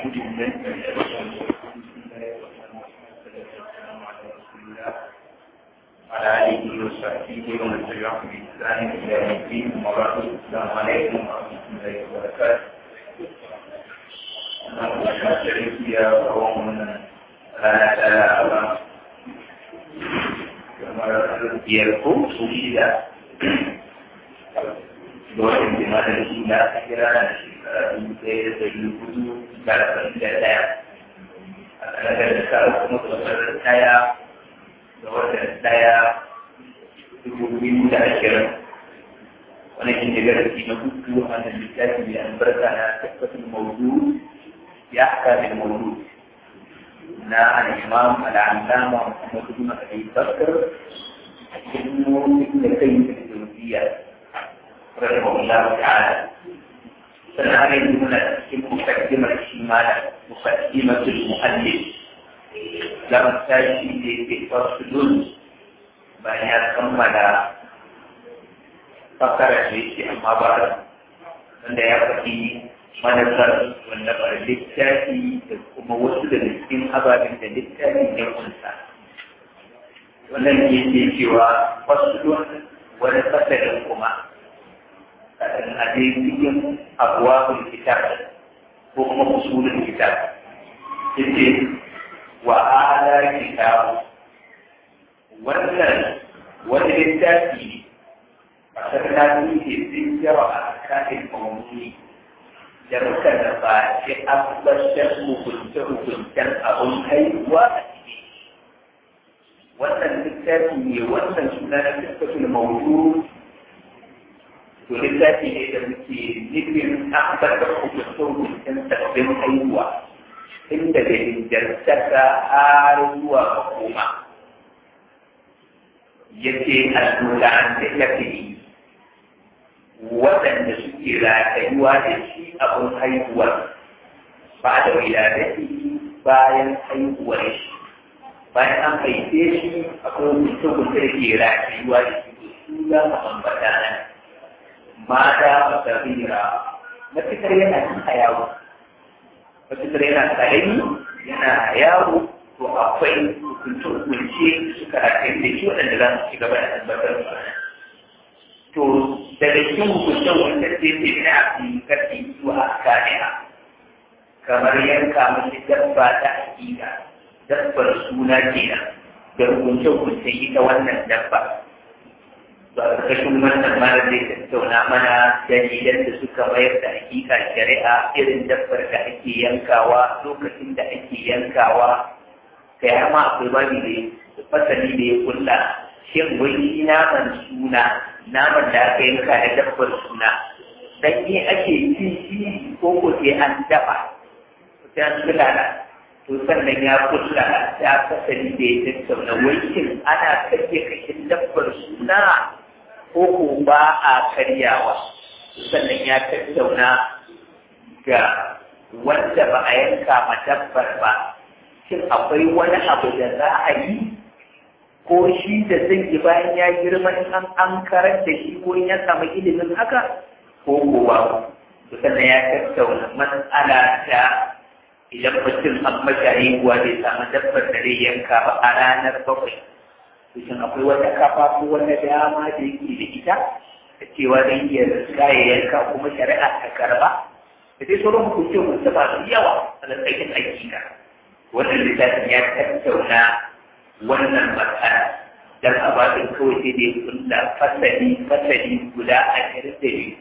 وعلى آله وصحبه ومن تبعهم بإحسان إلى يوم الدين وبعد السلام عليكم ورحمة الله وبركاته. يا قوم لا kamar biyar ko su shida lokacin jimanin shi na aka kira na shekara dubu ɗaya da ɗari hudu da arba'in da ɗaya a ƙarar da ka kuma kamar ɗaya da watan ɗaya dubu biyu da ashirin wani shi ne darasi na hudu a nan littafi mai albarka na tabbatin maudu ya haka da maudu na al'imam al'allama Muhammad bin Abi Bakr ibn Ibn Qayyim al-Jawziyya rahimahullah ta'ala sannan har yanzu muna cikin mukaddimar shi malam mukaddimatul muallif zama tashi da ke fasulun bayan ya kammala fakara da yake amma ba wanda ya faɗi manufar wanda ba littafi da kuma wasu daga cikin ababen da littafi ya kunsa wannan ke ce cewa wasu wani fasalin kuma a dai cikin abuwa kitab ko kuma usulun kitab yace wa ala kitab wannan wani littafi a sarrafi ne sun yawa a kanin mawuni da muka nufa shi abbashin hukunce-hukuncen abin haihuwa a ciki wannan littafi ne wannan suna na littafin maudu to littafi ne da muke nufin abbashin hukunce-hukuncen sabbin haihuwa inda da injantaka har zuwa makoma yace allura an tallafi waɗanda suke ratayuwa da shi abin haihuwar ba da wiladati bayan haihuwar shi bayan an haife shi akwai mutum da ke ratayuwa da shi su za mu ambata nan mata masarira matukar yana cin a yawo matukar yana karami yana yawo to akwai hukunce-hukunce suka rataye da shi waɗanda za su ci gaba da tabbatar da to daga cikin hukuncen wanda zai ce na fi karfi zuwa kaniya kamar yanka mace dabba ta hakika dabbar suna kenan da hukunce hukunce ita wannan dabba ba a ƙarƙashin wannan mara zai tattauna mana dalilan da suka mayar da hakika shari'a irin dabbar da ake yankawa lokacin da ake yankawa kai har ma akwai babi da fasali da ya kulla shin wani naman suna naman da aka yanka da dabbar suna dan ne ake ci shi ko ko sai an dafa sai an sulala to sannan ya kulla ta fasali da ya tattauna wai shin ana karya kashin dabbar suna ko ko ba a karyawa sannan ya tattauna ga wanda ba a yanka ma dabbar ba shin akwai wani abu da za a yi ko shi da zai yi bayan ya girma in an an karar da shi ko ya samu ilimin haka ko kowa to sannan ya tattauna matsala ta idan mutum an masa haihuwa bai samu dabbar da zai yanka ba a ranar bakwai to shin akwai wata kafa ko wata dama da yake da ita da cewa zan iya riska ya yanka kuma shari'a ta karba da dai sauran hukunce hukunce masu yawa a lantarkin aiki ka wannan littafin ya tattauna wannan matsala dan a babin kawai sai dai kulla fasali fasali guda ashirin da biyu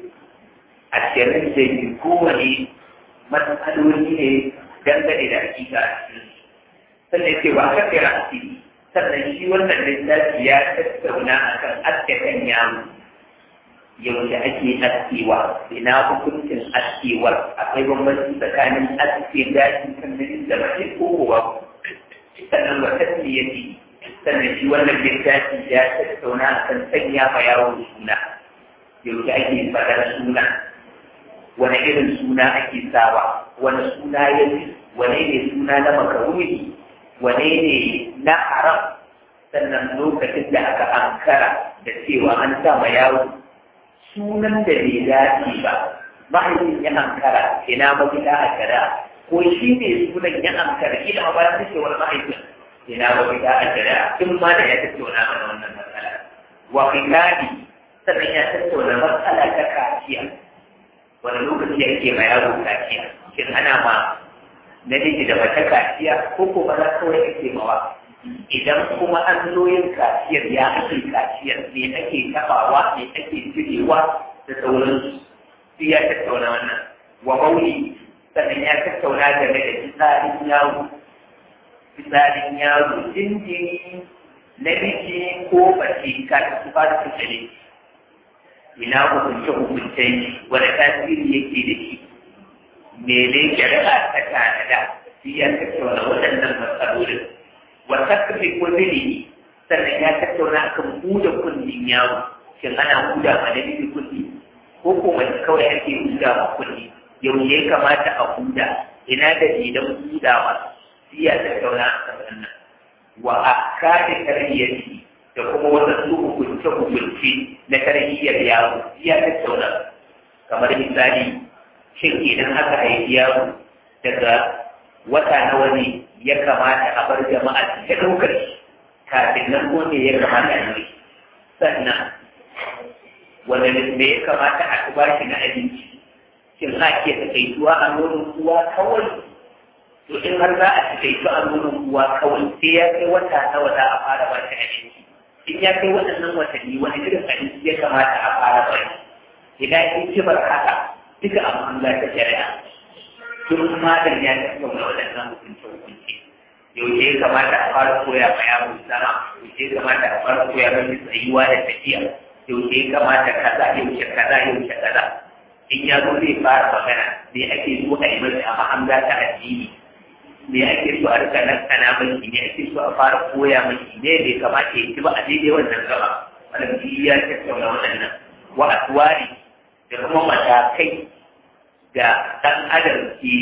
ashirin da biyu kowane matsaloli ne dangane da hakika a cikin sannan ce ba ka kira asiri sannan shi wannan littafi ya tattauna a kan askakan yaro yaushe ake askewa ina hukuncin askewar akwai bambanci tsakanin aske gashi kan da mace ko kowa sannan wa tasmiyati sannan shi wannan littafi ya tattauna a kan sanya ma yaro suna yaushe ake faɗar suna wani irin suna ake sawa wani suna ya fi wani ne suna na makaruni wani ne na haram sannan lokacin da aka ankara da cewa an sa ma yaro sunan da bai dace ba mahaifin ya ankara ina mafita a shari'a ko shi ne sunan ya amkar ila ba ta ce wani ma'aikin ina ba ki ta ajira in ma da ya tattauna mana wannan matsala wa qitali sannan ya tattauna matsala ta kaciya wani lokaci yake ma yaro kaciya shin ana ma namiji da mace kaciya ko ko ba za kawai ake mawa idan kuma an zo yin kaciyar ya ake kaciyar me ake tabawa me ake cirewa da sauransu sai ya tattauna wannan wa mauli sannan ya tattauna game da fitsarin yaro fitsarin yaro jinjiri namiji ko mace kafin su fara fitsari ina hukunce hukunce wani tasiri yake da shi mene shari'a ta tanada shi ya tattauna waɗannan matsalolin wa takfi kulli sannan ya tattauna akan huda kullin yaro shin ana huda ma namiji kulli ko ko mace kawai ake huda ma kulli yau ya kamata a huda ina da idan hudawa shi ya tattauna akan wannan wa akadi tarbiyyati da kuma wasu hukunce hukunce na tarbiyyar yaro shi ya tattauna kamar misali shin idan aka haifi yaro daga wata nawa ne ya kamata a bar jama'a ta ɗaukar shi kafin nan ko ne ya kamata a yi sannan wanda me ya kamata a ba shi na abinci shin za ke taƙaituwa a nonon uwa kawai to in har za a taƙaitu a nonon uwa kawai sai ya kai wata nawa za a fara ba shi abinci in ya kai waɗannan watanni wani irin abinci ya kamata a fara ba shi idan in ci bar haka duka abu an ta shari'a tun madan ya tattauna waɗannan hukunce hukunce yaushe ya kamata a fara koya ma yaro sama yaushe ya kamata a fara koya mai tsayuwa da tafiya yaushe ya kamata kaza yaushe kaza yaushe kaza in ya zo zai fara magana me ake so a yi masa a mahanga ta addini me ake so a rika nan kana mai me ake so a fara koya mai ne bai kamata ya ci ba a daidai wannan gaba wannan ya tattauna waɗannan wa aswari da kuma matakai da ɗan adam ke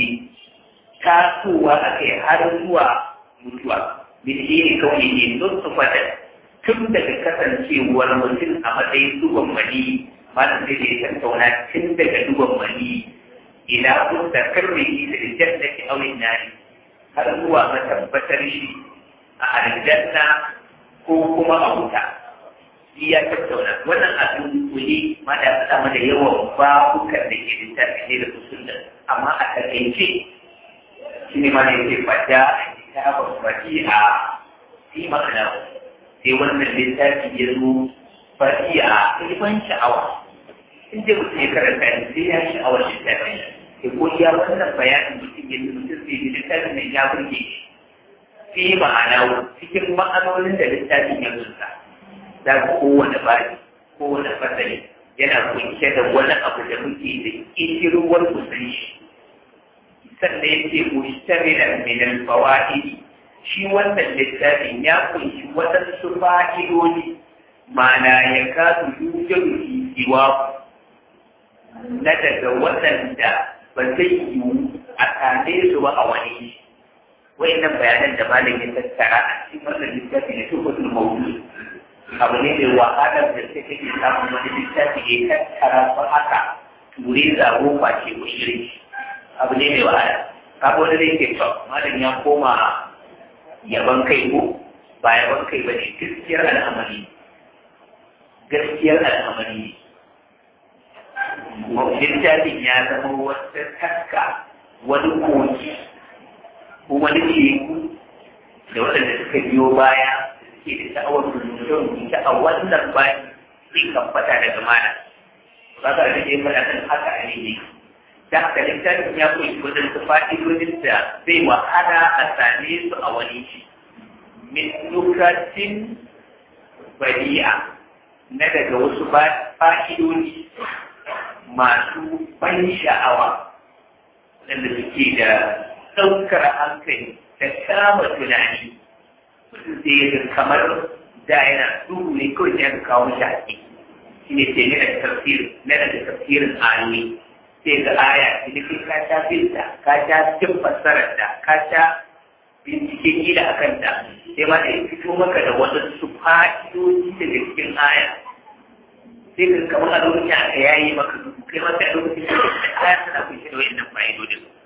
tasowa a kai har zuwa mutuwa bilhiri kawai ne don su fata tun daga kasancewar mutum a matsayin duban mani masu da ya tattauna tun daga duban mani ila kun da karre da janna ki aurin nari har zuwa matabbatar shi a aljanna ko kuma a wuta shi ya tattauna wannan abin kuli ma da faɗa mana yawan babukan da ke littafi ne da usul amma a takaice shi ne ma ne ke fada kitabun fatiha fi ma'ana sai wannan littafi ya zo fatiha ilman sha'awa in dai mutum ya karanta ne sai ya sha'awar littafin ya ko ya wannan bayanin mutum ya mutum sai ji littafin nan ya burge shi fi ma'ana cikin ma'anonin da littafin ya zunta za ka kowane bari kowane fasali yana kunshe da wani abu da muke da ƙirƙirwar musulmi sannan ya ce mustamilan min al-fawaid shi wannan littafin ya kunshi waɗansu fa'idodi mana ya kasu yujadu fi siwa na daga waɗanda ba zai yiwu a same su ba a wani wayannan bayanan da malam ya tattara a cikin wannan littafi na tufatul mawdu abu ne mai wahalar da sai kake samun wani littafi ya tattara su haka ture zago face mushrik abu ne mai wahala kaga wani zai ce to malam ya koma yaban kai ko ba yaban kai ba ne gaskiyar al'amari gaskiyar al'amari littafin ya zama wata taska wani koki ko wani teku da waɗanda suka biyo baya suke da sha'awar rubuce-rubuce a wannan bayan zai kan fata daga mana ba ka da ya faɗa kan haka a ne da haka littafin ya kunshi wajen su fa'idodin da zai wahala a same su a wani shi min nukatin bari'a na daga wasu fa'idodi masu ban sha'awa waɗanda suke da ɗaukar hankali da kama tunani mutum sai ya kamar da yana duhu ne kawai sai aka kawo shi a ciki shi ne ce nuna tafsirin nuna da tafsirin ayoyi sai ga aya idan ka sha binta ka sha cin fassarar da ka sha bincike gida a kanta sai ma da fito maka da waɗansu fa'idoji daga cikin aya sai ka kamar a lokacin aka yayi maka duhu kai ma sai a lokacin da aya tana kunshe da wayannan fa'idodin to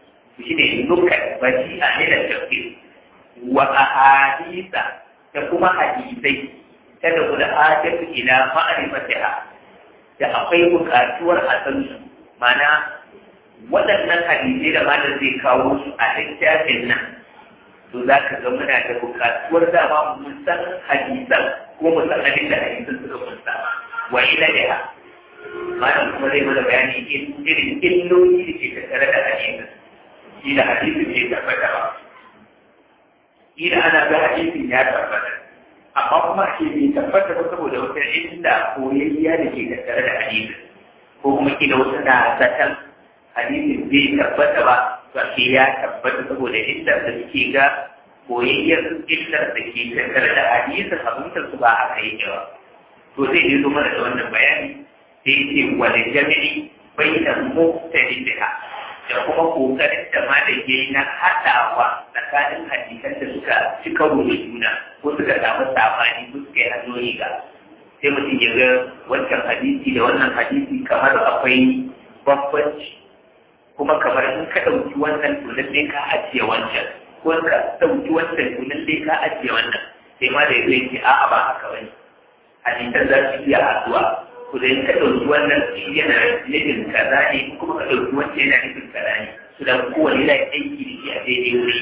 shi ne nukat baji a nila tafsir wa ahadisa da kuma hadisai ta da guda hajjatu ila ma'rifatiha da akwai buƙatuwar a san su mana waɗannan hadisai da malam zai kawo su a littafin nan to za ka ga muna da buƙatuwar dama mun san hadisan ko mu san abin da hadisan suka kunsa wa ila da malam kuma zai mana bayani irin illoli da ke tattare da hadisin shi da hadisin ne tabbata ba ila ana ga hadisin ya tabbata amma kuma ake bai tabbata ba saboda wata inda koyayya da ke tattare da hadisin ko kuma kila wasu na zaton hadisin bai tabbata ba to ake ya tabbata saboda inda da suke ga koyayyar illar da ke tattare da hadisin abintar su ba aka yi yawa to zai yi mana da wannan bayani sai ce wani jami'i bai da muktari biha da kuma kokarin da ma da ke na haɗawa tsakanin hadisan da suka ci karo da juna ko suka samu sabani ko suka yi hanyoyi ga sai mutum ya ga wancan hadisi da wannan hadisi kamar akwai bambanci kuma kamar in ka ɗauki wannan to lallai ka ajiye wancan ko ka ɗauki wancan to lallai ka ajiye wannan sai ma da ya ce a'a ba haka bane hadisan za su iya haɗuwa ku da ka ɗauki wannan yana nufin kaza ne kuma ka ɗauki wancan yana nufin kaza ne su da kowane yana aiki da shi a daidai wuri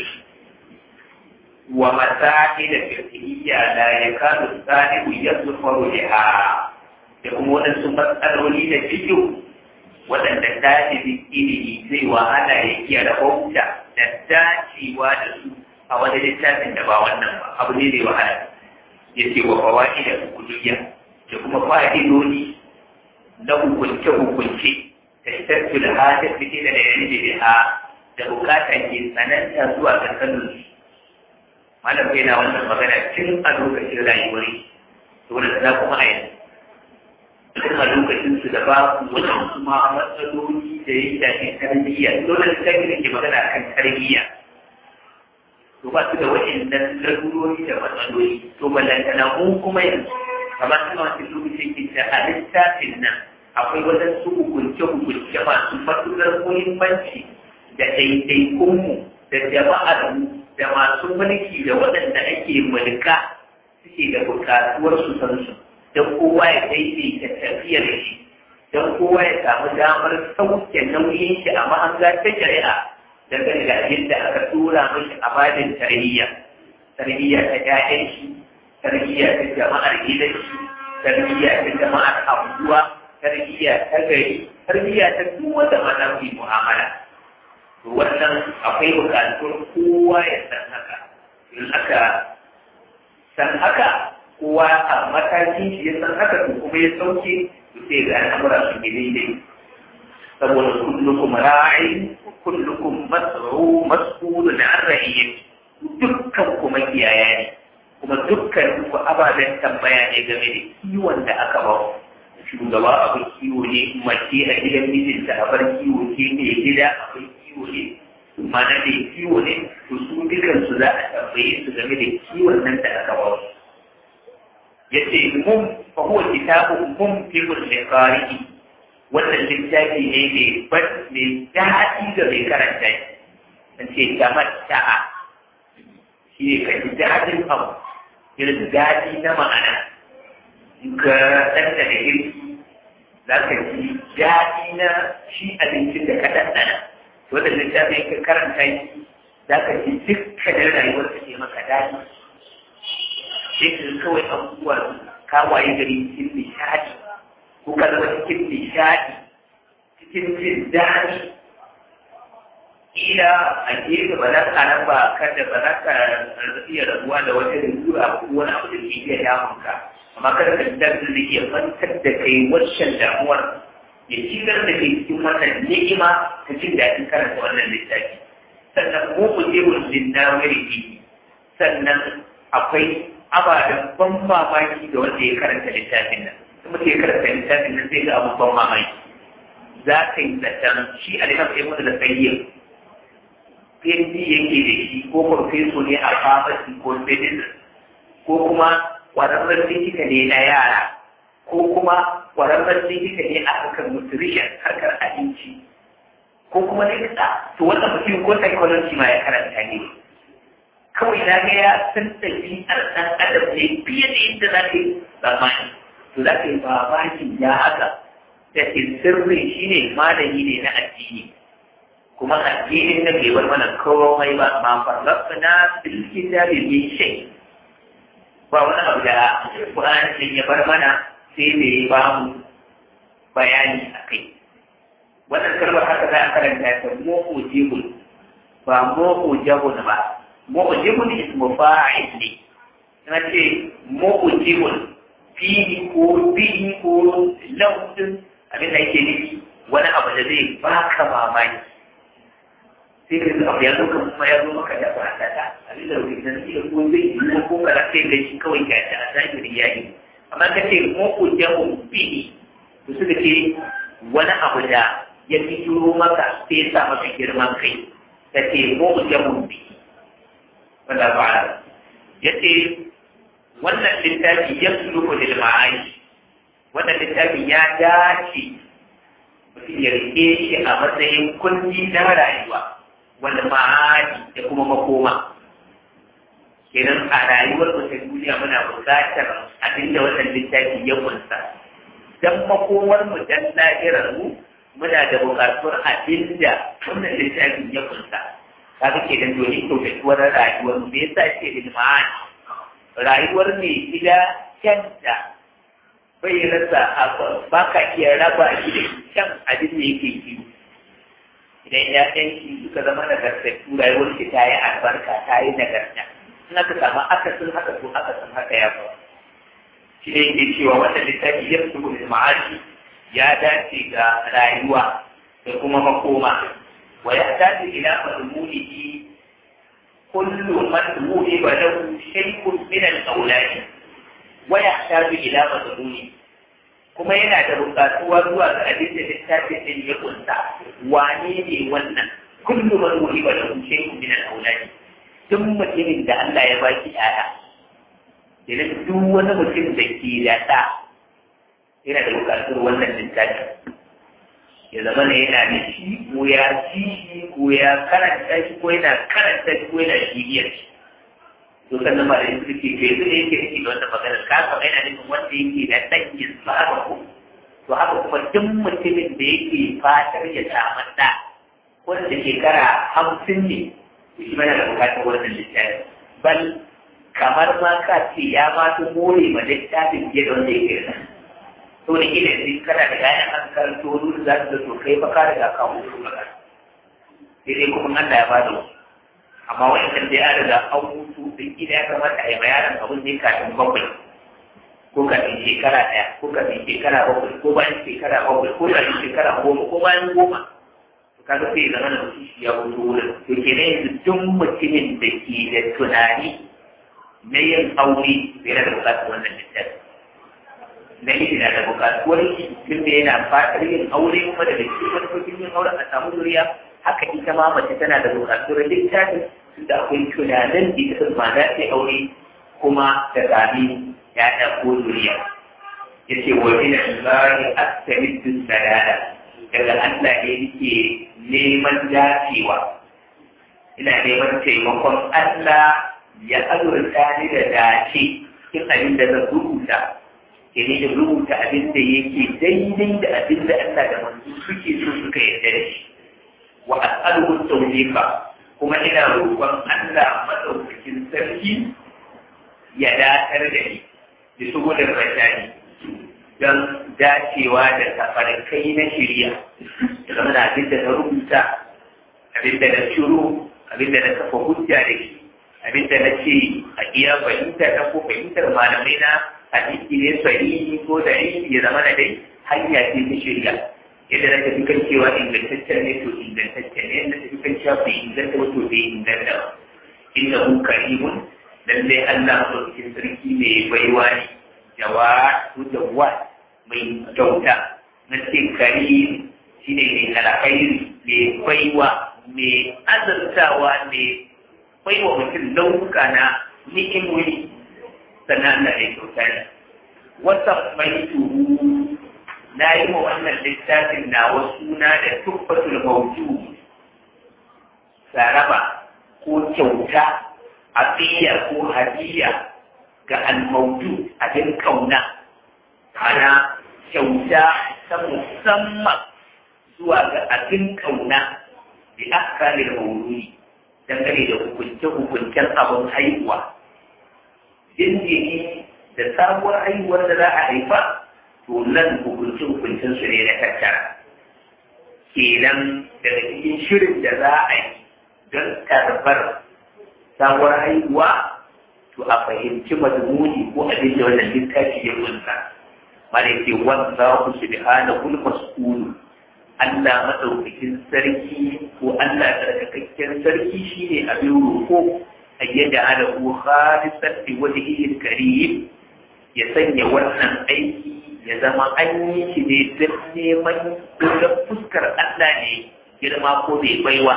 wa masahi da fiqhiyya la yakadu sahibu yazfaru biha da kuma waɗansu matsaloli da fiqh waɗanda ɗalibin ilimi zai wahala ya iya rahota da dacewa da su a wani littafin da ba wannan ba abu ne zai wahala ya ce wa fawa'i da hukuliyya da kuma fa'idodi na hukunce-hukunce da tattu da hajjar fite da da yanzu da da bukata ke tsananta zuwa ga sanin malam bai na wannan magana tun a lokacin rayuwar to da sana kuma a yanzu tun a lokacin su da babu wajen kuma matsaloli da ya shafi tarbiyya dole da ta ke magana kan tarbiyya to ba su da waɗannan larurori da matsaloli to ballantana mu kuma yanzu kamar suna wata lokacin ke a littafin nan akwai waɗansu hukunce-hukunce masu matuƙar muhimmanci da ɗaiɗaikunmu da jama'armu da masu mulki da waɗanda ake mulka suke da buƙatuwar su san su don kowa ya daidaita tafiyar shi don kowa ya samu damar sauke nauyin shi a mahanga ta shari'a dangane da abin da aka tura mashi a badin tarbiyya tarbiyya ta ƴaƴan shi tarbiyya ta jama'ar gidan shi tarbiyya ta jama'ar anguwa tarbiyya ta gari tarbiyya ta duk wanda mana ku mu'amala to wannan akwai bukatun kowa ya san haka in aka san haka kowa a matakin shi ya san haka to kuma ya sauke to sai ga al'amura su ne daidai saboda kullukum ra'in kullukum mas'u mas'ulun an ra'iyyati dukkan kuma kiyaya ne kuma dukkan ku ababen tambaya ne game da kiwon da aka ba shugaba abin kiwo ne mace a gidan mijinta a bar kiwo ke ne gida abin kiwo ne mana da kiwo ne to su dukan su za a tambaye su game da kiwon nan da aka ba su yace mum fa huwa kitabu mum fi kulli qari'i wannan littafi ne mai ban mai daɗi ga mai karanta shi ce tamatta'a shi ne ka ji daɗin abu irin daɗi na ma'ana in ka ɗanɗana girki za ka ji daɗi na shi abincin da ka ɗanɗana wanda littafin ka karanta shi za ka ji dukkanin rayuwar ka ke maka daɗi sai ka kawai abubuwa ka waye gari cikin nishaɗi ko ka zama cikin nishaɗi cikin jin daɗi kila a gefe ba za ka nan ba kada ba za ka iya rabuwa da wata lalura ko wani abu da ke iya damun ka amma kada ka da da iya mantar da kai wancan damuwar ya shigar da kai cikin wannan ni'ima ta jin daɗin karanta wannan littafi sannan mu ku je wurin nawari sannan akwai ababen ban mamaki da wanda ya karanta littafin nan kuma ya karanta littafin nan zai ga abun ban mamaki za ka yi zaton shi a littafin ya mutu da tsayyar PhD yake da shi ko farfeso ne a pharmacy ko medicine ko kuma ƙwararren likita ne na yara ko kuma ƙwararren likita ne a harkar nutrition harkar abinci ko kuma likita to wannan mutum ko psychology ma ya karanta ne kawai na ga ya san ɗabi'ar ɗan adam ne fiye da yadda za ka yi zamani to za ka yi mamakin ya haka da sirrin shi ne malami ne na addini kuma addinin nan bai bar mana komai ba ma farlafta na bilkin da bai yi shai ba wani abu da Qur'ani ya bar mana sai da ya ba mu bayani a kai wannan kalmar haka za a karanta ta mu'ujibun ba mu'ujabun ba mu'ujibun ismu fa'il ne na ce mu'ujibun fihi ko fihi ko lafzin abin da yake nufi wani abu da zai baka mamaki sai ka ji abu ya zo kan kuma ya zo maka da ba ta ta abin da rubuta da shi da ko zai yi ko ka da sai ga shi kawai ga ta a zahirin yayi amma ka ce mu'ujabun fihi to suka ce wani abu da ya fito maka sai ya sa maka girman kai ta ce mu'jamun bi wala ba'ala ya ce wannan littafi ya suluhu lil ma'ani wannan littafi ya dace mutum ya rike shi a matsayin kundi na rayuwa wanda ma'ani da kuma makoma kenan a rayuwar mu ta duniya muna buƙatar abinda wannan littafi ya kunsa dan makomar mu dan lahirar mu muna da buƙatuwar abin da wannan littafin ya kunsa kaga ke dan dole kyautatuwar rayuwar mu me yasa ce ilmani rayuwar ne gida kyanta bai rasa ba ka iya raba shi da kyan abin da yake ki idan ya shi suka zama nagartattu rayuwar shi ta yi albarka ta yi nagarta in aka samu akasin haka to akasin haka ya faru shi ne yake cewa wannan littafi ya fito da ma'ashi ya dace ga rayuwa da kuma makoma wa ya dace ila madmunihi kullu madmuni wa lahu shay'un min al-awlad wa yahtaju ila madmuni kuma yana da buƙatuwa zuwa ga abin da littafin din ya kunsa wane ne wannan kullu madmuni wa lahu shay'un min al-awlad duk mutumin da Allah ya baki ƴaƴa idan duk wani mutum da ke da ɗa yana da bukatar wannan littafin ya zama ne yana da shi ko ya ci shi ko ya karanta shi ko yana karanta shi ko yana shiriyar shi to sannan ma da yin suke ke su ne yake yake da wannan magana ka kama yana nufin wanda yake da ɗanyin tsara ko to haka kuma duk mutumin da yake fatar ya samu ɗa wanda shekara hamsin ne shi mana da bukatar wannan littafin bal kamar ma ka ce ya ma su more ma littafin fiye da wanda yake da to da ina yanzu kana da yayan an karanto wani za su zato kai fa ka riga ka mutu magana sai dai kuma Allah ya bada wasu amma wa'annan dai an riga an mutu da gida ya kamata a yi bayanan abin ne kafin bakwai ko kafin shekara ɗaya ko kafin shekara bakwai ko bayan shekara bakwai ko kafin shekara goma ko bayan goma to kaga sai zama da mutum shi ya mutu wurin to kenan yanzu duk mutumin da ke da tunani na yin aure yana da bukatar wannan littafi na yi na da bukatuwar shi tun da yana fatar yin aure kuma da cikin manufofin yin aure a samu zuriya haka ita ma mace tana da bukatuwar littafi tun da akwai tunanin da ita ma za ta aure kuma da sami ya'ya ko zuriya ya ce wa ina zari astabiddu salada daga Allah ne yake neman dacewa ina neman taimakon Allah ya azurta ni da dace cikin abin da zan rubuta ke ne rubuta abin da yake daidai da abin da Allah da manzo suke so suka yarda da shi wa as'aluhu tawfiqa kuma ina roƙon Allah madaukakin sarki ya datar da ni da shigo da rashadi don dacewa da tafarkai na shirya da zama da abin da na rubuta abin da na shiru abin da na kafa hujja da shi abin da na ce a iya fahimta na ko fahimtar malamai na hadisi ne sahihi ko da ya zama da dai hanya ce ta shirya yadda na tafi kan cewa ingantaccen ne to ingantaccen ne yadda tafi kan cewa bai inganta ba to bai inganta ba inda hu karimun lallai Allah madaukakin sarki mai baiwa ne jawa ko jawa mai kyauta na ce karim shi ne mai alkhairi mai baiwa mai azartawa mai baiwa mutum nau'uka na ni'imomi sannan Allah ya kyauta ne wata mai tuhu na yi wa wannan littafin na wasu na da tuffatul mawju saraba ko kyauta afiya ko hadiya ga al-mawju abin kauna ana kyauta ta musamman zuwa ga abin kauna da akalin mauludi dangane da hukunce-hukuncen abin haihuwa jinjiri da sabuwar haihuwar da za a haifa to nan hukunce-hukuncen su ne na tattara kenan daga cikin shirin da za a yi don karɓar sabuwar haihuwa to a fahimci mazmuni ko abin da wannan littafi ya kunsa mana ke wanda ku subhanahu al-mas'ul Allah madaukakin sarki ko Allah tsarkakakken sarki shine abin roƙo ayyada ala hu khalisan bi wajhihi karim ya sanya wannan aiki ya zama an yi shi ne don neman don fuskar Allah ne girma ko bai baiwa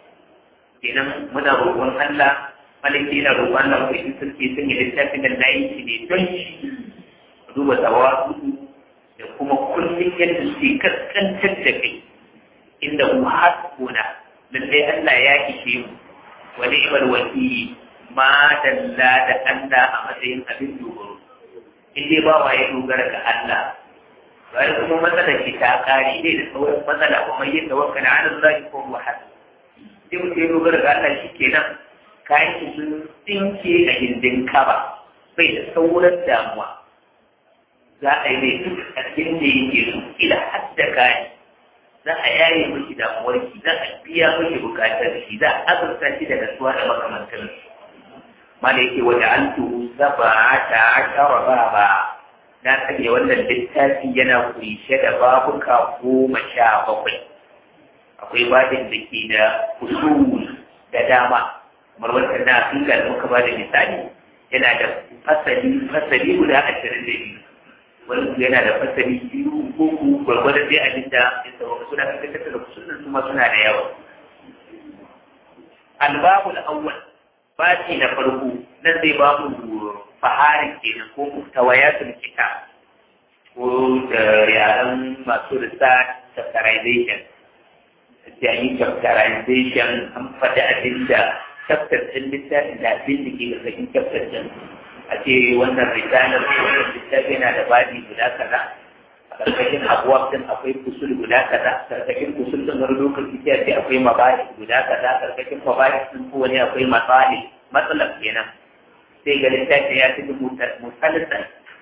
kenan muna roƙon Allah malaki na roƙon Allah ko in sarki sanya littafin da na yi shi ne don shi duba tsawa da kuma kullum yadda suke kaskantar da kai inda mu hasbuna lallai Allah ya ishe mu wa ni'mal wakili ma dalla da Allah a matsayin abin dogaro in dai ba wa ya dogara ga Allah bayan kuma matsalar ki ta kare dai da sauran matsala kuma yin tawakkal ala Allah ko huwa hasb sai mutum ya dogara ga Allah shikenan kayan ki sun tsinke a gindin kaba bai da sauran damuwa za a yi mai duk abin da yake so ila hadda kayan za a yaye miki damuwar ki za a biya miki bukatar shi za a azurta shi da nasuwa da makamantar mala yake wa ja'altu sab'ata ashara baba na sanya wannan littafi yana kunshe da babuka goma sha bakwai akwai babin da ke da usul da dama kamar wancan na afirka da muka ba da misali yana da fasali fasali guda ashirin da biyu wani yana da fasali biyu uku gwargwadon dai abin da ya sauka suna fitar da kusurin su ma suna da yawa albabu awwal baci na farko nan zai ba mu faharin kenan ko muftawayatul kitab ko da yaren masu research chapterization da yi chapterization an faɗi abin da chapter ɗin littafin da abin da ke da sakin chapter ɗin a ce wannan risalar ko wannan littafi yana da babi guda kaza a ƙarƙashin abuwa ɗin akwai kusul guda kaza ƙarƙashin kusul ɗin wani lokaci sai a ce akwai mabari guda kaza ƙarƙashin mabari ɗin ko wani akwai matsali matsalar kenan sai ga littafi ya fi musalisa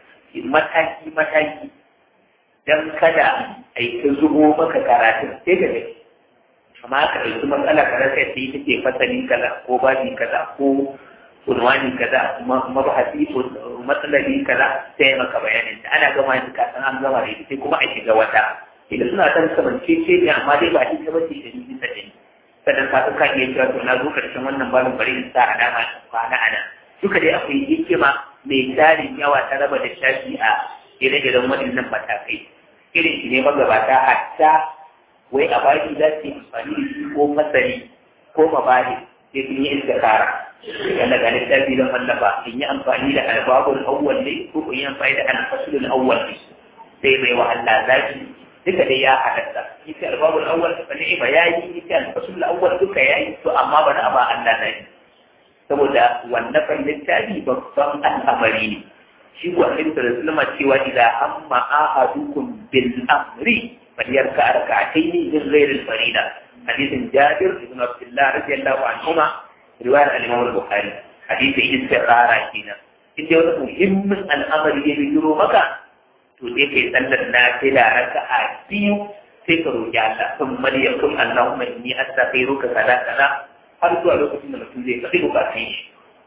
mataki mataki don kada a yi ta zubo maka karatun sai ga dai amma ka ɗauki matsala ka rasa ta yi take fasali kaza ko babi kaza ko unwani kaza mabahasi ko matsalali kaza sai maka bayanin ta ana gama yin kasan an gama da sai kuma a shiga wata idan suna san kamance ce ne amma dai ba ita ba ce da ni bisa da ni sannan ka ka iya cewa to na zo karshen wannan babin bari in sa a dama kwana ana duka dai akwai hikima mai tarin yawa ta raba da shafi a ire-iren waɗannan matakai irin shi ne magabata hatta wai a baki za su yi amfani da shi ko masari ko mabari sai sun yi istikara yan daga littafi don wallafa in yi amfani da albabul awwal ne ko in yi amfani da alfasulul awwal ne sai bai wa Allah zaki duka dai ya halatta ita albabul awwal fa ne ba yayi ita alfasulul awwal duka yayi to amma ba na ba Allah zaki saboda wannan fan littafi babban al'amari ne shi kuwa Annabi sallallahu alaihi wasallam cewa idza amma ahadukum bil amri فليركع ركعتين من غير الفريضة حديث جابر بن عبد الله رضي الله عنهما رواية الإمام البخاري حديث استقرار كنا إن جاء مهم الأمر يبيرو مكة تودي في سنة نافلة ركعة بيو سيكرو جالا ثم ليقول اللهم إني أستغفرك كذا كذا هل سؤال لكم من المسؤولية كذبك فيه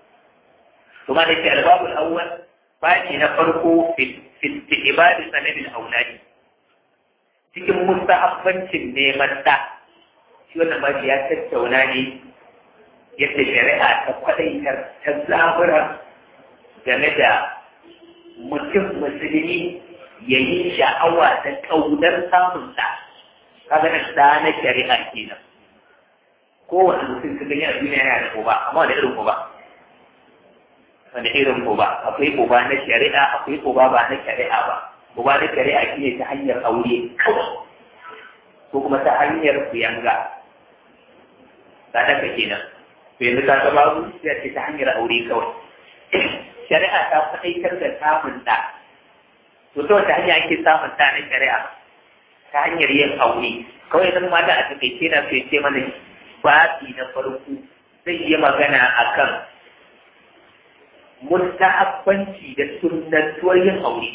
ثم نأتي الباب الأول فاتي نفرقه في في استقبال سند الأولاد cikin mustahabbancin neman ɗa shi wannan ba ya tattauna ne yadda shari'a ta kwaɗaitar ta zabura game da mutum musulmi ya yi sha'awa da ƙaunar samun ɗa kaga na ɗa na shari'a kenan kowane mutum ka gani a duniya yana da uba amma wani irin uba wani irin uba akwai uba na shari'a akwai uba ba na shari'a ba uba da shari'a shi ne ta hanyar aure kawai ko kuma ta hanyar kuyanga ta daga kenan to yanzu ta ga babu sai ce ta hanyar aure kawai shari'a ta faɗaitar da samun ɗa to ta wata hanya ake samun ɗa na shari'a ta hanyar yin aure kawai zan ma da a takaice na so ce mana babi na farko zai yi magana akan mustahabbanci da sunnantuwar yin aure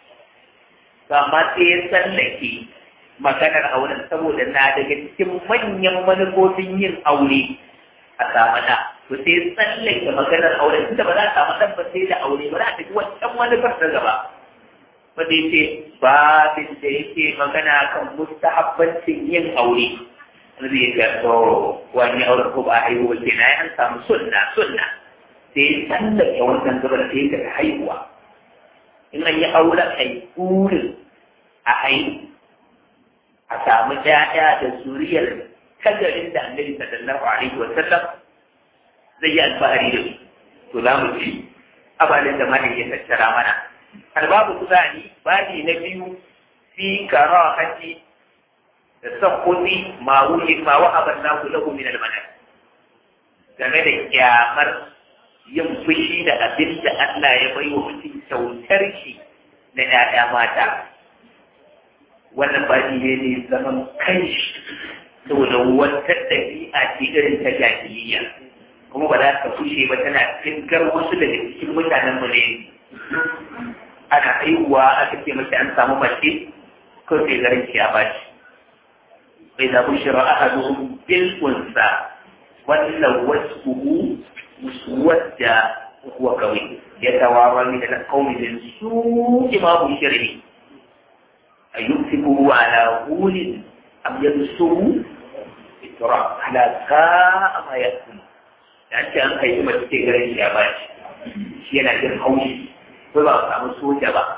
amma sai ya tsallake maganar auren saboda na daga cikin manyan manufofin yin aure a samu da to sai ya tsallake maganar auren tunda ba za a samu ɗan ba sai da aure ba za a tafi wancan manufar ta gaba wanda ya ce babin da yake magana kan mustahabbancin yin aure zai ga to wani auren ko ba a haihuwa ke na an samu sunna sunna sai ya tsallake wannan gabar sai ya haihuwa in an yi auren a yi burin a haihu a samu ƴaƴa da zuriyar kagarin da annabi sallallahu alaihi wa sallam zai yi alfahari da su to za mu ci abalin da malin ya tattara mana albabu kusani babi na biyu fi karahati da sakkuti ma wuce ma wa abanna lahu min almanar game da kyamar yin fushi da abin da Allah ya bai wa mutum kyautar shi na ‘ya'ya mata. Wannan baɗi ne ne zaman kanshi saboda wata ɗabi'a ce irin ta jahiliya. Kuma ba za ka fushe ba tana finkar wasu daga cikin mutanen mu ne. Ana haihuwa aka ce mace an samu mace ko sai garin ya bashi. Bai zaɓi shirar ahaduhum bil unsa wannan wasu wadda huwa kawai ya tawara min al-qawmi min su'i ma bushirihi ayumsiku ala hulin am yadsuhu itra ala sa'a ma yakun dan ce an kai mace ce garin shi ya bashi shi yana jin haushi ko ba samu soja ba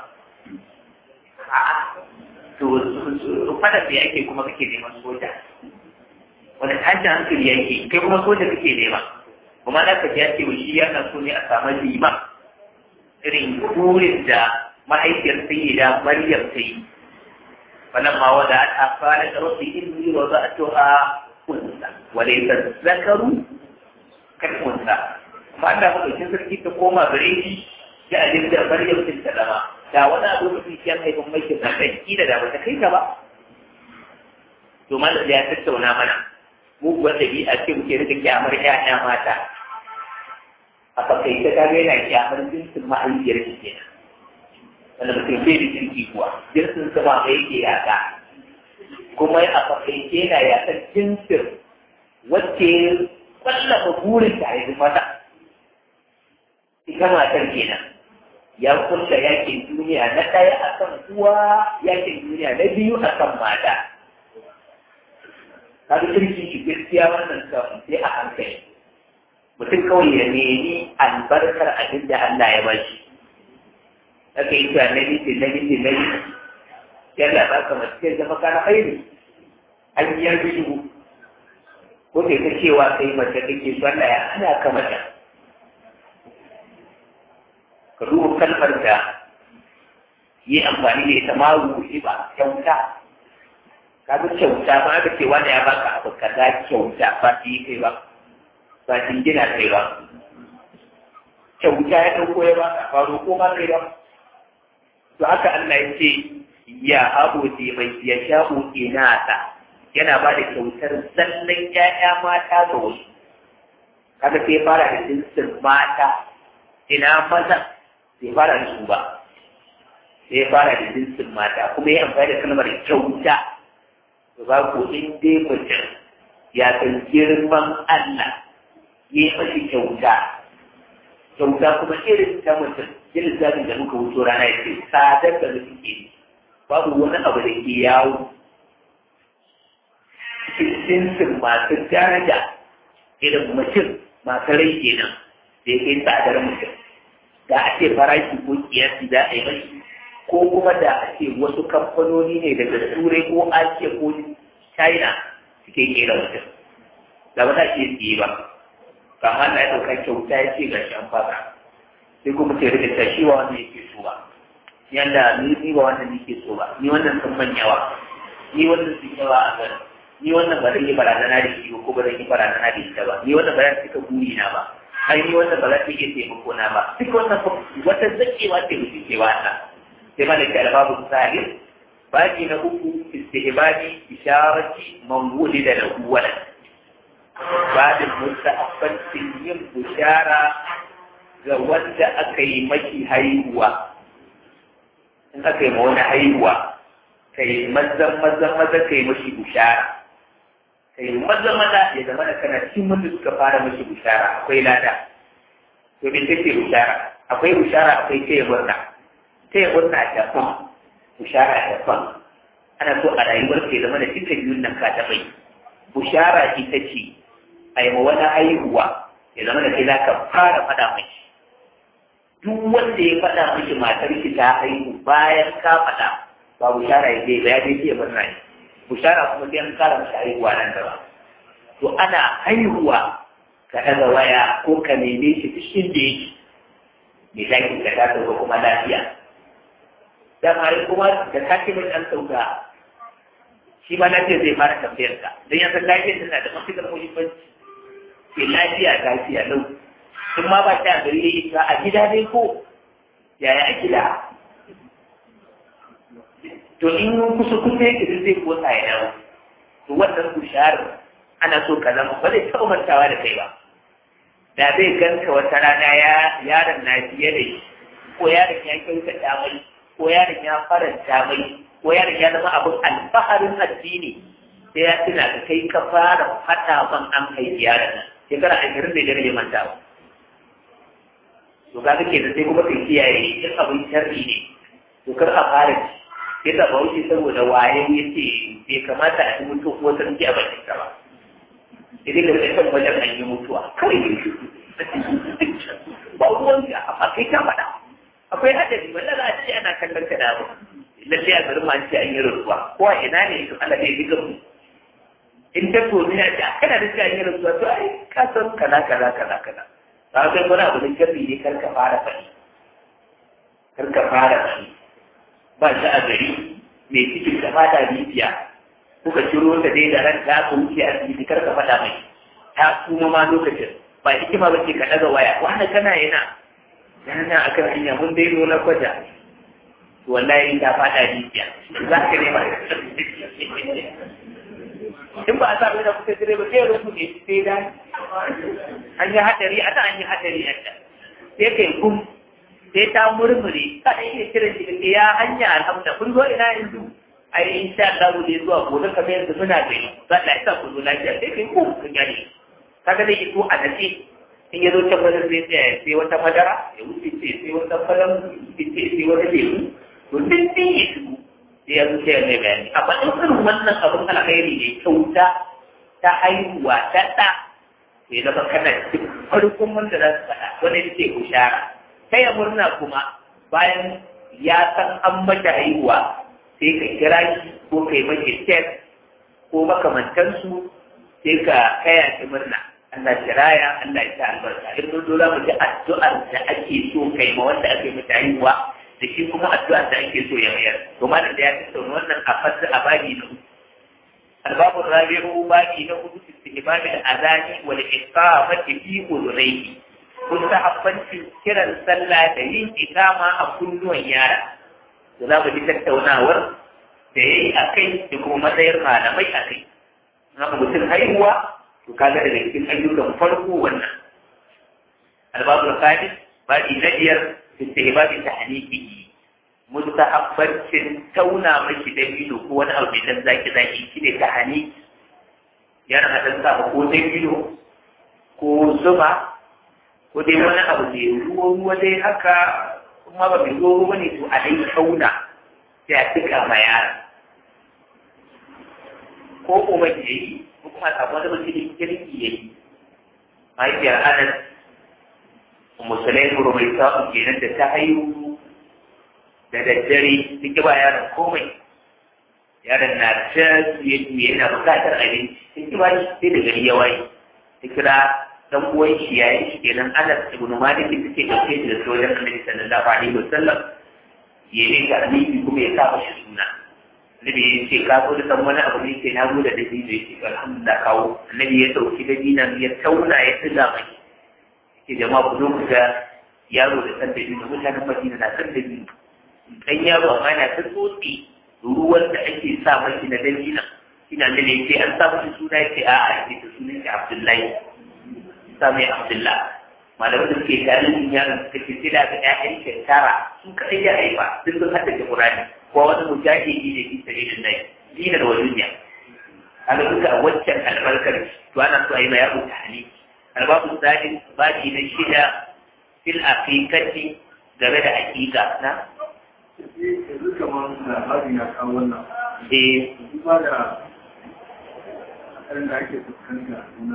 a'a to fada da yake kuma kake neman soja wani tashin hankali yake kai kuma soja kake nema kuma na ka ya ce shi yana so ne a samu lima irin burin da mahaifiyar sayyida maryam ta yi wannan ma wanda a fara da rabbi inni wa za'atuha unsa wa laysa zakaru kan unsa amma da mutum sarki ta koma gare shi ya ajin da maryam din ta dama da wani abu mutum ya haifin mai kin kan kila da bata kai ka ba to malam ya tattauna mana muguwar ɗabi'a ce muke rika kyamar ƴaƴa mata a fakaice ta ga yana kyamar jinsin mahaifiyar shi kenan wanda mutum bai da jirgi kuwa jinsin sa ba mai yake yaƙa kuma a fakaice yana yaƙar jinsin wacce kwallafa burin ta haifi mata ita matar kenan ya kulla yakin duniya na ɗaya akan uwa yakin duniya na biyu akan mata kaga kirki shi gaskiya wannan kafin sai a hankali mutum kawai ya nemi albarkar abin da Allah ya ba shi aka yi cewa nabi ce nabi ce nabi yalla ba ka mace zama kana haini an yi yarbi dubu ko kai ta cewa kai mace kake so Allah ya ana ka mace ka duba kalmar da yi amfani da ita ma ruhi ba kyauta kaga kyauta ba aka ce wanda ya baka abu kaza kyauta ba shi kai ba ba shi gina kai ba kyauta ya dauko ya baka ba roƙo ma kai ba to haka Allah ya ce ya abu ce mai ya sha'u inata yana ba da kyautar zallan ƴaƴa mata ga wasu kaga sai fara da jinsin mata ina maza sai fara da su ba sai fara da jinsin mata kuma ya amfani da kalmar kyauta ba ku in dai mutum ya san girman Allah ya yi mashi kyauta kyauta kuma irin ta mutum irin zaɓin da muka wuce rana ya ce sadar da mutum ke babu wani abu da ke yawo cikin masu daraja irin mutum masu rai kenan da ya kai tsadar mutum da a ce farashi ko kiyasi za a yi mashi ko kuma da a ce wasu kamfanoni ne daga turai ko asiya ko china suke kera mutum da ba za ke siye ba kama na ya ɗauka kyauta ya ce ga shi an fasa sai kuma ce rika ta shi wa wanda yake so ba yanda ni ni ba wannan nake so ba ni wannan sun man yawa ni wannan sun yawa a gari ni wannan ba zan yi barazana da shi ko ba zan yi barazana da ita ba ni wannan ba zan cika buri na ba ai ni wannan ba za ta iya taimako na ba duk wannan wata zakewa ce mutum ke wata sai ma da ke albabu sahih baki na uku istihbabi isharati man wulida lahu walad babin musta'abbatin yin bushara ga wanda aka yi maki haihuwa in aka yi ma wani haihuwa ka yi mazan mazan maza ka yi mashi bushara ka yi maza maza ya zama da kana cikin wanda suka fara mashi bushara akwai lada to me take bushara akwai bushara akwai taya murna taya murna daban bushara daban ana so a rayuwar ka ya zama da duka biyun nan ka taɓa yi bushara ita ce a yi wani haihuwa ya zama da kai za ka fara faɗa mai duk wanda ya faɗa miki matar ki ta haihu bayan ka faɗa ba bushara ya je ba ya je ya murna ne bushara kuma sai an kara masa haihuwa nan gaba to ana haihuwa ka ɗaga waya ko ka neme shi duk inda yake mai zaki ka ta sauka kuma lafiya dama kuma da ka ce mai ɗan sauka shi ma lafiya zai fara tambayar ka don ya san lafiyar tana da matuƙar muhimmanci ke lafiya lafiya lau in ma ba ta gari yayi ta a gida dai ko yaya a gida to in kusa kusa yake duk zai kotsa ya dawo to wannan bushar ana so ka zama ba zai taɓa mantawa da kai ba da zai ganka wata rana ya yaron na fiye da shi ko yaron ya kyautata mai ko yaron ya faranta mai ko yaron ya zama abin alfaharin addini sai ya tuna ka kai ka fara fata ban an haifi yaron nan shekara ashirin da biyar bai manta ba to ga kake da sai kuma kai kiyaye in abin sharri ne to kar a fara ci sai ta bauchi saboda waye ya ce bai kamata a yi mutu ko ta a bakin ka ba idan ka kai kan wajen an yi mutuwa kawai ne ba ruwan ka a kai ka faɗa akwai hadari wanda za a ce ana kallon ka da abu lalle a garin ma ce an yi rasuwa ko a ina ne to Allah zai diga mu in ta to ni ce kana da an yi rasuwa to ai ka san kaza kaza kaza kaza ba kai wani abu da jabi ne kar ka fara faɗi kar ka fara faɗi ba shi a gari mai cikin da fata bibiya kuka ciro ta dai da ran ta ku wuce a asibiti kar ka faɗa mai ta kuma ma lokacin ba hikima ba ce ka ɗaga waya wani kana yana yana akan hanya mun dai zo na kwata wallahi ta fada jijiya za ka nema in ba a sa mai da kusa dire ba sai rufu ne sai da an yi hadari a an yi hadari a ta sai kai kum sai ta murmure ka da iya kiran shi da ya hanya alhamda kun zo ina yanzu ai insha Allah ne zuwa gobe kamar yanzu muna gani za ta isa ku zo lafiya sai kai kum kun gani kaga dai ito a nace in ya zo can wajen zai tsaya sai wata madara ya wuce ce sai wata falon ce sai wata lemu to din din ya shigo sai ya zuce mai bayani amma in irin wannan abin alkhairi ne kyauta ta haihuwa ta ɗa sai zama kana cikin farkon wanda za su faɗa wanda ya ce bushara ta ya murna kuma bayan ya san an mata haihuwa sai ka kira shi ko kai mace tek ko makamantansu sai ka kaya shi murna Allah ya raya Allah ya ta albarka in mun zo za mu ji addu'ar da ake so kai ma wanda ake mata haihuwa da shi kuma addu'ar da ake so ya mayar to ma da ya tattauna wannan a fasa a babi na uku albabu rabi'u babi na uku istihbab al-adani wal iqamati fi udunayhi kun ta habbanci kiran sallah da yin ikama a kunnuwan yara to za mu ji tattaunawar da yayi akai da kuma matsayar malamai akai haka mutum haihuwa to kaga daga cikin ayyukan farko wannan albabu khamis babi na biyar istihbabi tahnikihi mustahabbatin tauna maki da bido ko wani abu mai dan zaki zaki shine tahani yana hadan sa ko da bido ko zuba ko dai wani abu mai ruwa ruwa dai haka kuma ba mai ruwa ruwa ne to a dai tauna sai a tuka ma yara ko kuma ya yi ko kuma a samu wani mutum kirki ya yi mahaifiyar anas musulai mai sa'u kenan da ta haihu da daddare duk ba yaron komai yaron na ta tuye tuye yana bukatar abinci sun ki bashi sai da gari ya waye ta kira dan uwan shi yayin shi kenan Anas ibn Malik suke dauke shi da sojan Annabi sallallahu alaihi wasallam ya yi ga alibi kuma ya sa mashi suna annabi ya ce ka zo da san wani abu ne sai na zo da dabino ya ce alhamdulillah kawo annabi ya dauki dabinan ya tauna ya tsiga mai ke jama'a ku zo ku ga yaro da san dabino mutanen madina na san dabino dan yaro amma yana ta tsotsi ruwan da ake sa mashi na dabinan ina da ne ce an sa mashi suna ya ce a'a ya ce sunan shi abdullahi sa mai abdullahi malamai da suke tarihin yaron suka ce sai da ga ƴaƴan shekara su kaɗai ya haifa duk sun haddace Qur'ani ko wani mujahidi ne fi sabilin nai dina da wani duniya kaga duka waccan albarkar to ana so a yi ma yaro tahani albabu sadin baki na shida fil aqiqati game da aqiqa na yanzu kamar labarin ya kawo wannan eh duba da hatsarin da ake fuskanta na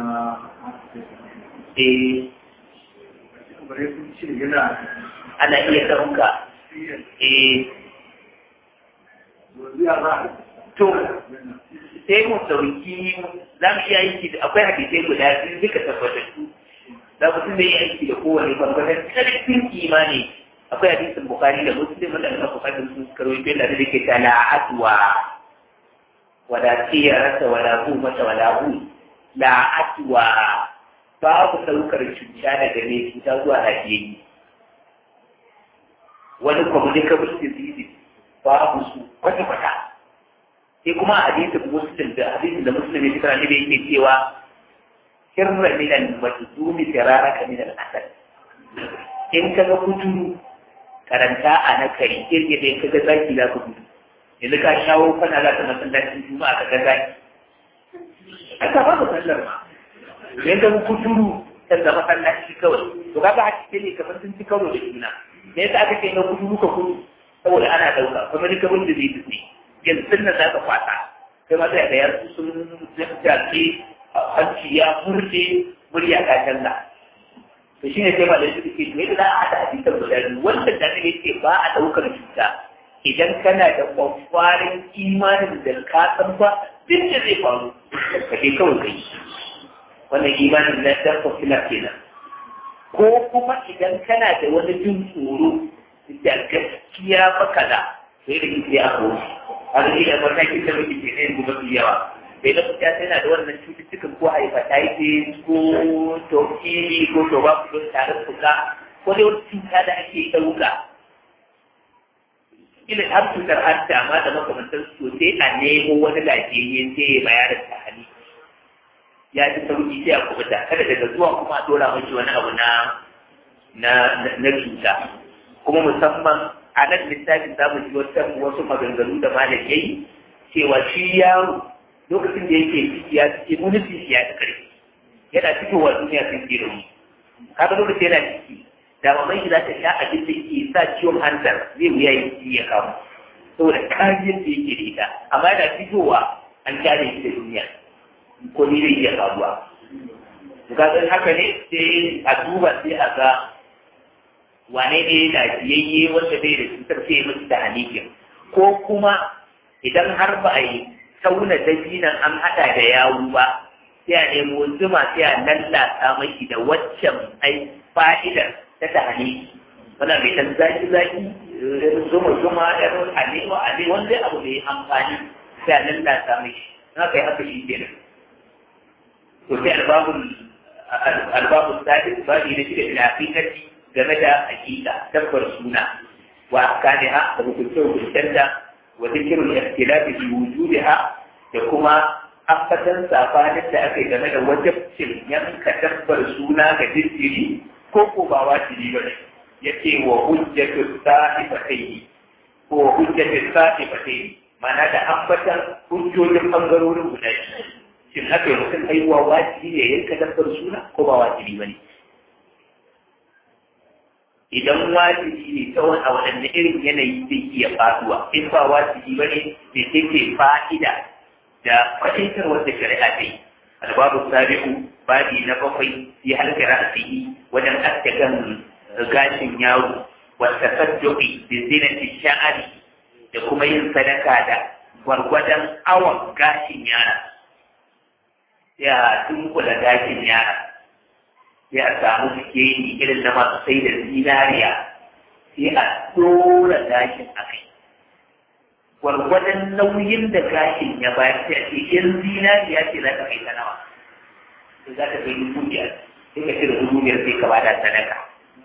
eh bare sun ce yana ana iya ɗauka eh yanzu ya za a to sai mu sauki za mu iya aiki da akwai hadisai guda biyu duka tabbatattu za mu tunda yi aiki da kowane bangaren karfin imani akwai hadisin bukari da muslim wanda aka bukari sun karwaito da da ke ta la'atwa wala tiyarata wala humata wala hu la'atwa babu saukar cuta daga ne cuta zuwa hajiyayyi wani communicable disease babu su kwata-kwata sai kuma a hadisin muslim da hadisin da muslim ya fitar ne yake cewa kirra min al-majzumi firaraka min al-asad in ka ga kuturu karanta a na kai kirge da in ka ga zaki za ka gudu yanzu ka shawo kana za ka masallacin juma'a ka ga zaki aka ba ka sallar ma idan ka ga kuturu kan da masallaci kawai to kaga a cikin ne kamar sun ci karo da juna me yasa aka ce na kuturu ka kudu saboda ana dauka kuma duka wanda zai fi yanzu nan za ka kwata sai ma sai da yanzu sun jace hanci ya furce murya ta canza to shine sai malai su ke to yadda za a haɗa hadisan guda biyu wanda da ne ce ba a ɗaukar cuta idan kana da kwakwarin imanin da ka san ba duk da zai faru ka je kawai kai wannan imanin na dan kwafila kenan ko kuma idan kana da wani jin tsoro da gaskiya baka da sai da kike a kowa a da ila matakin da muke ke yanzu mafi yawa bai da kuka tana da wannan cututtukan ko hepatitis ko tokili ko tuberculosis tare fuka ko dai wata cuta da ake ɗauka ila har cutar hanta ma da makamantar su sai a nemo wani lafiyayye sai ya bayar da hali ya ci sauki sai a kubuta kada daga zuwa kuma a dora mashi wani abu na na na cuta kuma musamman a nan littafin za mu ji wasu maganganu da malam ya yi cewa shi yaro lokacin da yake ciki ya ciki munifin shi ya ci ƙarfi yana fitowa duniya sun ke da mu kaga lokacin yana ciki da mamai shi za ta sha abin da ke sa ciwon hantar zai wuya ya ci ya kamu saboda kariyar da yake da ita amma yana fitowa an kyale shi da duniya ko ni zai iya faruwa kaga haka ne sai a duba sai a ga wane ne lafiyayye wanda bai da cutar sai musu da hanikin ko kuma idan har ba a yi tauna dabinan an haɗa da yawu ba sai a nemo zuma sai a lallata maki da waccan ai fa'idar ta ta haniki wanda mai dan zaki zaki zuma zuma ɗan alewa ale wanda abu mai amfani sai a lallata maki na kai haka shi kenan to sai albabun albabun sadis ba ne da shi da ilafiƙarci game da hakika tabbar suna wa akaniha da hukunce hukuncenta wa zikirul ikhtilafi fi wujudiha da kuma ambatan safanin da aka yi game da wajabcin yanka tabbar suna ga jinjiri ko ko ba wajibi ba ne yace wa hujjatu sa'ifatayhi ko hujjatu sa'ifatayhi ma'ana da ambatan hujjojin bangarorin guda shin haka mutum haihuwa wajibi ne yanka tabbar suna ko ba wajibi ba ne idan wajibi ne ta wani a waɗanne irin yanayi zai iya faduwa in ba wajibi ba ne da take fa'ida da fahimtar wanda shari'a ta yi albabu sabi'u babi na bakwai fi halka ra'asihi wajen aske kan gashin yaro wata sadduqi bi zinati sha'ari da kuma yin sadaka da gwargwadon awon gashin yara ya dunkula gashin yara sai a samu sikeli irin na masu sai da zinariya sai a dora gashin a kai gwargwadon nauyin da gashin ya bayar sai a ce in zinariya ce za ka kai ta nawa sai za ka kai dubu biyar sai ka cire dubu biyar sai ka bada sadaka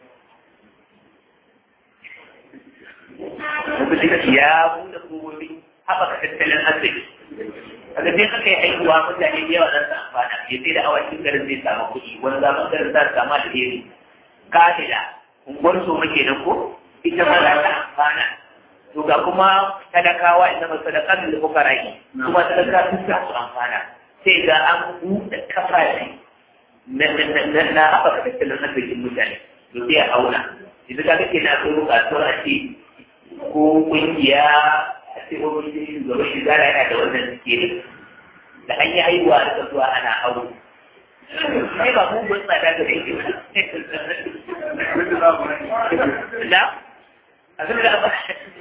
musulunci ya buɗe kogobi haɓaka tattalin arziki a gajin aka yi haihuwa mutane da yawa za su amfana ya sai da awakin garin zai samu kuɗi wani zaman garin za su samu alheri kafila unguwar so muke nan ko ita ma za ta amfana to ga kuma talakawa ita ma sadakar da kuka rai kuma talaka sun sa su amfana sai ga an buɗe kafafi na haɓaka tattalin arzikin mutane to sai a auna idan ka kake na so bukatuwar a ce ko kungiya a ce wani shugaban shigara yana da wannan sikiri da an yi haihuwa da kasuwa ana aure sai ba mu gun tsada ga da yake da abin da ba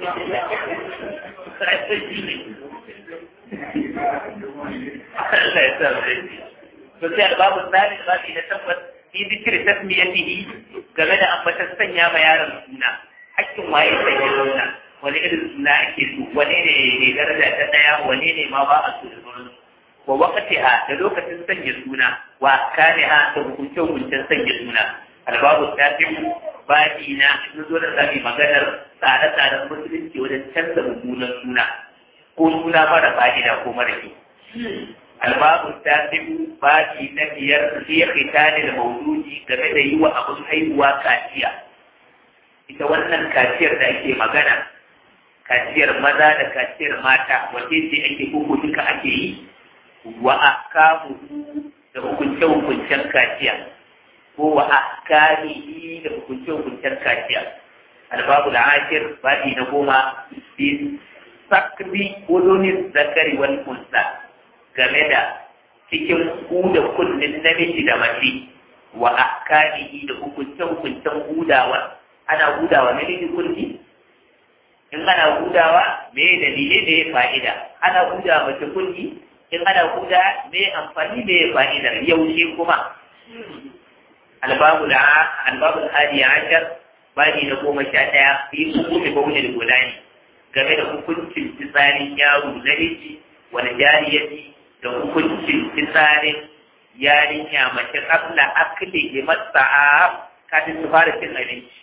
Allah ya sa mu to sai babu tsari da babu na tabbas fi zikri tasmiyatihi game da ambatan sanya ma yaron suna hakkin waye sanya suna wani irin suna ake so wani ne ne daraja ta daya wani ne ma ba a so da sauran wa waqtiha da lokacin sanya suna wa kaniha da hukuncin hukuncin sanya suna albabu tafiku baɗi na in zo da sami maganar tsare-tsaren musulunci wajen canza mummunan suna ko suna mara fa'ida ko mara kyau albabu tafiku baɗi na biyar sai khitani da maududi game da yi wa abin haihuwa kaciya ita wannan kaciyar da ake magana kaciyar maza da kaciyar mata wace ce ake koko duka ake yi wa akamu da hukunce-hukuncen kaciya ko wa ahkamihi da hukunce-hukuncen kaciya albabu da ashir baɗi na goma bi sakri udunin zakari wal unsa game da cikin huda kullin namiji da mace wa ahkamihi da hukunce-hukuncen hudawa ana hudawa namiji kulli in ana hudawa me dalilai da ya fa'ida ana hudawa mace kulli in ana huda me amfani da ya fa'ida yaushe kuma albabu da albabu hadi ashar bani na goma sha ɗaya fi hukumi baunin gulani game da hukuncin fitsarin yaro na miji wani jariyati da hukuncin fitsarin yarinya mace kabla akli limatsa'a kafin su fara cin abinci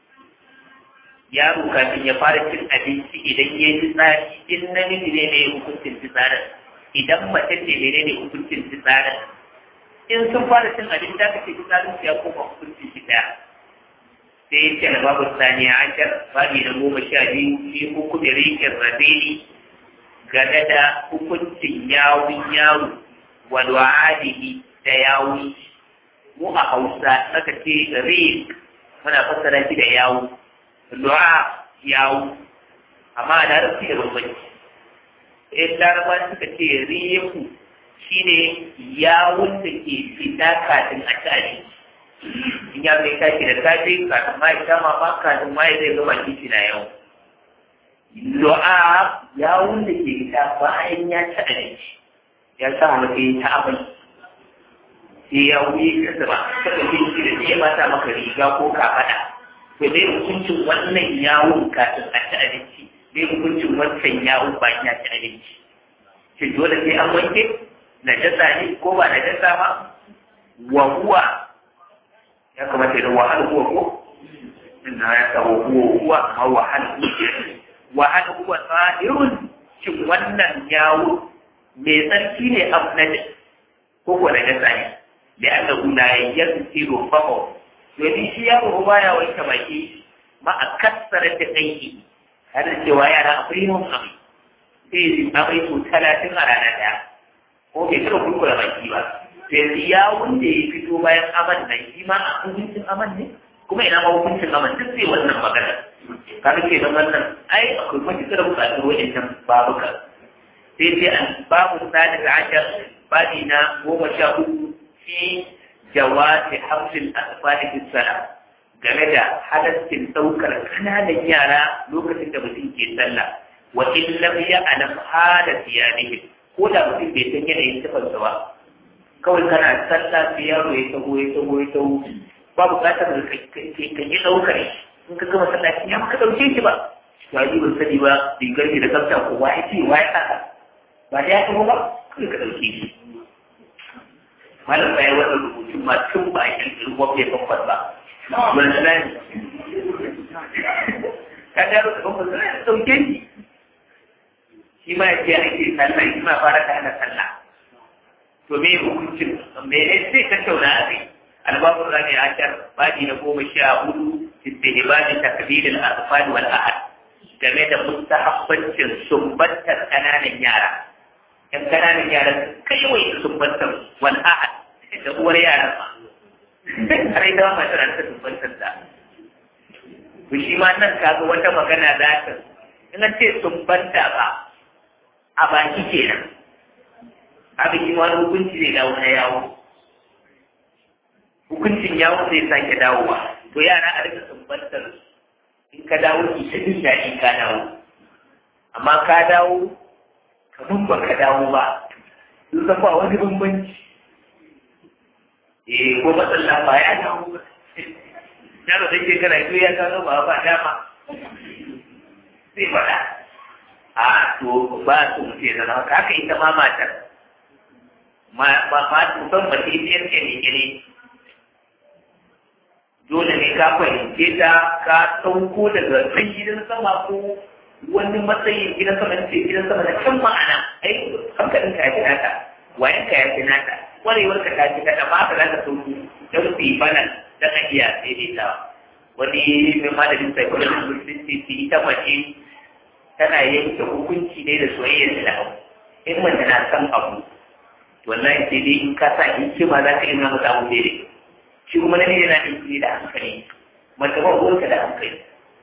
yaro kafin ya fara cin abinci idan ya yi fitsari in namiji ne ne hukuncin fitsarin idan mace ce ne ne hukuncin fitsarin in sun fara cin abinci da kake fitsarin ya koma hukuncin shi daya sai ya ce babu saniya ashar babi na goma sha biyu fi hukumi rikin rabini game da hukuncin yawun yaro wa du'adihi da yawun mu a hausa aka ce rik muna fassara shi da yawu du'a yawu amma a larabci da bambanci in laraba suka ce riku shine yawun da ke fita kafin a ci abinci in ya mai tashi da safe kafin ma ya ma ba kafin ma ya zai gama kici na yau du'a yawun da ke fita bayan ya ci abinci ya sa mutum ta amai sai ya wuyi kasa ba saka binci da sai ya mata maka riga ko kafaɗa to dai hukuncin wannan yawon kafin a ci abinci dai hukuncin wancan yawon bayan ya ci abinci shin dole sai an wanke najasa ne ko ba najasa ba wa huwa ya kamata da wahal huwa ko inda ya sa wa huwa huwa amma wahal huwa wahal huwa sahirun shin wannan yawo mai tsarki ne abu na ko ko najasa ne da aka guna yanzu faho domin shi yaro ba ya wanke baki ma a kassara da aiki har da cewa yara akwai yawan amai sai yi amai su talatin a rana ɗaya ko bai taɓa kurkura baki ba to yanzu yawon da ya fito bayan aman nan shi ma a hukuncin aman ne kuma ina ma hukuncin aman duk sai wannan magana kaga ke nan wannan ai akwai matuƙar buƙatar wa'annan babuka sai sai an babu sani da ashar babi na goma sha uku fi jawazi hamsin asfali fi sala game da halaccin ɗaukar kananan yara lokacin da mutum ke sallah wa in lam ya'lam hala siyanihi ko da mutum bai san yanayin sifarsa ba kawai kana sallah sai yaro ya taho ya taho ya taho ba buƙatar ka yi ɗaukar in ka gama sallaci ya maka ɗauke shi ba to ai ban sani ba rigar ki da tsafta ko wa ya ce wa ya saka ba da ya taho ba kai ka ɗauke shi malam bai wannan rubutun ma tun ba a kirkiri wafe babban ba wani sanani ka ga rubuta babban sanani ɗauke shi shi ma ya ce ake sallah shi ma fara ta hana sallah to me hukuncin me ne sai ka tauna a kai albabun rani ashar baji na goma sha hudu istihbabi takbir al-atfal wal ahad game da mustahabbancin sumbantar kananan yara yan kananan yara kai wai sumbantar wal ahad da uwar yaran ma har ita ma tana ta sumbantar da to shi ma nan kaga wata magana za ta in an ce sumbanta ba a baki kenan abin yi wani hukunci zai dawo na yawo hukuncin yawo zai sake dawowa to yara a rika sumbantar in ka dawo ki ta jin daɗi ka dawo amma ka dawo kamar ba ka dawo ba sun san ba wani bambanci eh ko matsala ba ya dawo ba yaro da ke kana ya gano ba ba dama sai faɗa a to ba su mutu ya zama haka haka ita ma matar ma ma ma kusan mace ita yanke ne ne dole ne ka fahimce ta ka sauko daga can gidan sama ko wani matsayin gidan sama ce gidan sama da can ma'ana ai hankalin ka ya fi nata wayan ka ya fi nata kwarewar ka ta fi nata ma ka za ka sauko don su yi bana don a iya daidaita wani mai malamin psychology musulunci ita mace tana yanke hukunci ne da soyayya da abu in mace na san abu wallahi sai dai in ka sa hikima za ka yi nuna masa abu daidai shi kuma na yana ɗauki da hankali mace ba ruwanka da hankali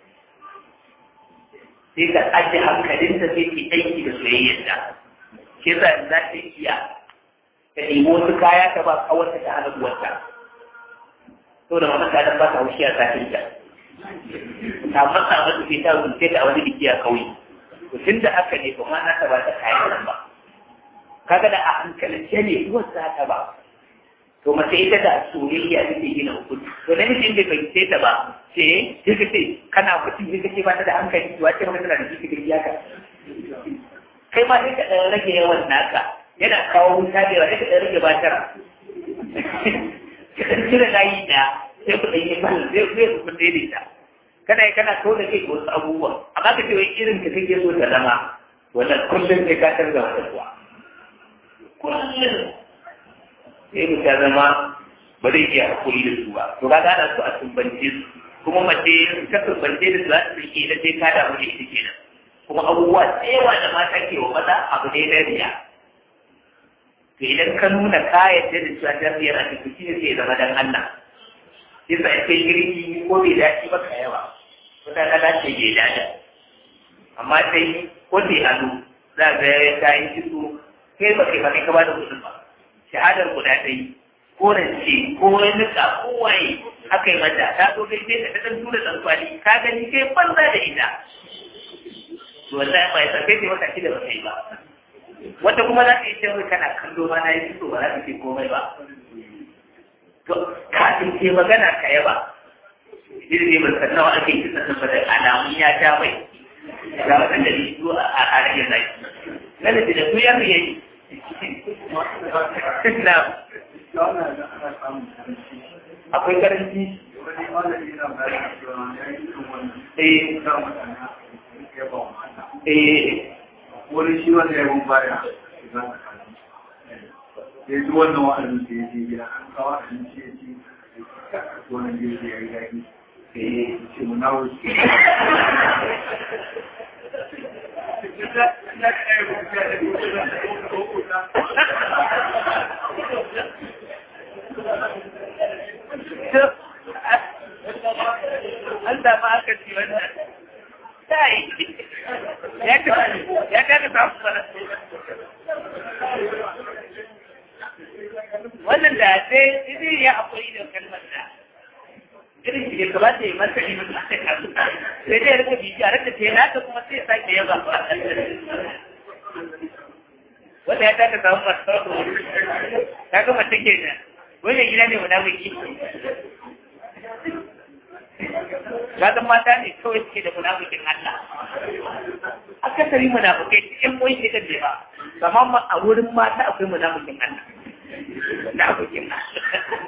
sai ka ajiye hankalinta sai ke aiki da soyayyarta shi za za ta iya ta nemi wasu kaya ta ba kawarta ta hana uwarta to da mamata ta ba ta haushi a satin ta ta matsa mata sai ta rubuce ta a wani biki a kauye to tun da haka ne ba ma na ta ba ta kayan nan ba kaga da a hankalance ne uwar za ta ba to mace ita da soyayya take gina hukunci to da mutum bai fahimce ta ba ce sai ka ce kana mutum ne kake ba ta da hankali to wace magana da shi kake ka kai ma sai ka dan rage yawan naka yana kawo wuta da yawa sai ka dan rage batara ka dan cire layi da sai ku dan yi ban zai zai ku kun daidaita kana yi kana kawo da kai wasu abubuwa amma ka ce wai irin ka kake so ta zama wannan kullum sai ka canza wata kuwa kullum sai mu ta zama ba zai iya hakuri da su ba to ka gada su a tumbance su kuma mace ta tumbance da su za su rike da sai ka damu da ita kenan kuma abubuwa tsewa da mata ke wa maza abu ne na riya to idan ka nuna ka yadda da cewa tarbiyar a cikin shi ne sai zama dan Allah sai sa kai girki ko bai dace ba ka yawa wata kala ce bai dace amma sai ko bai ado za ga ya yi kitso kai ba kai ba kai ka ba da kuɗin ba shahadar guda ɗaya ko rance ko nika ko waye aka yi mata ta zo kai sai ta ɗan tura ɗan kwali ka gani kai banza da ita to wallahi ba ya sai sai wata shida ba kai ba wata kuma za ka yi cewa kana kallo ma na yi fito ba za ka ce komai ba to kafin ke magana ka yaba idan ne ban san nawa ake kisa da da alamun ya ja mai ga wanda ne su a rage zaki lalle da su ya yi na akwai karanci wani shi wanda ya bin baya ya ji wannan wa'azin da ya je gida an kawo abinci ya ci wannan gefe ya yi daɗi ce mu na wuce an samu aka ci wannan sai ya ka ya ka samu wannan da sai idan ya akwai da kalmar da irin shi ne kamata ya masa ne mutum sai ka sai dai rika biji a rika ce na ta kuma sai sake yaba wanda ya taka samu masu ta ga mace kenan wannan gida ne munafiki Ragan mata ne kawai suke da munafikin Allah. Akasari munafikai cikin boye ne kan ba. Kamar a wurin mata akwai munafikin Allah. Munafikin Allah.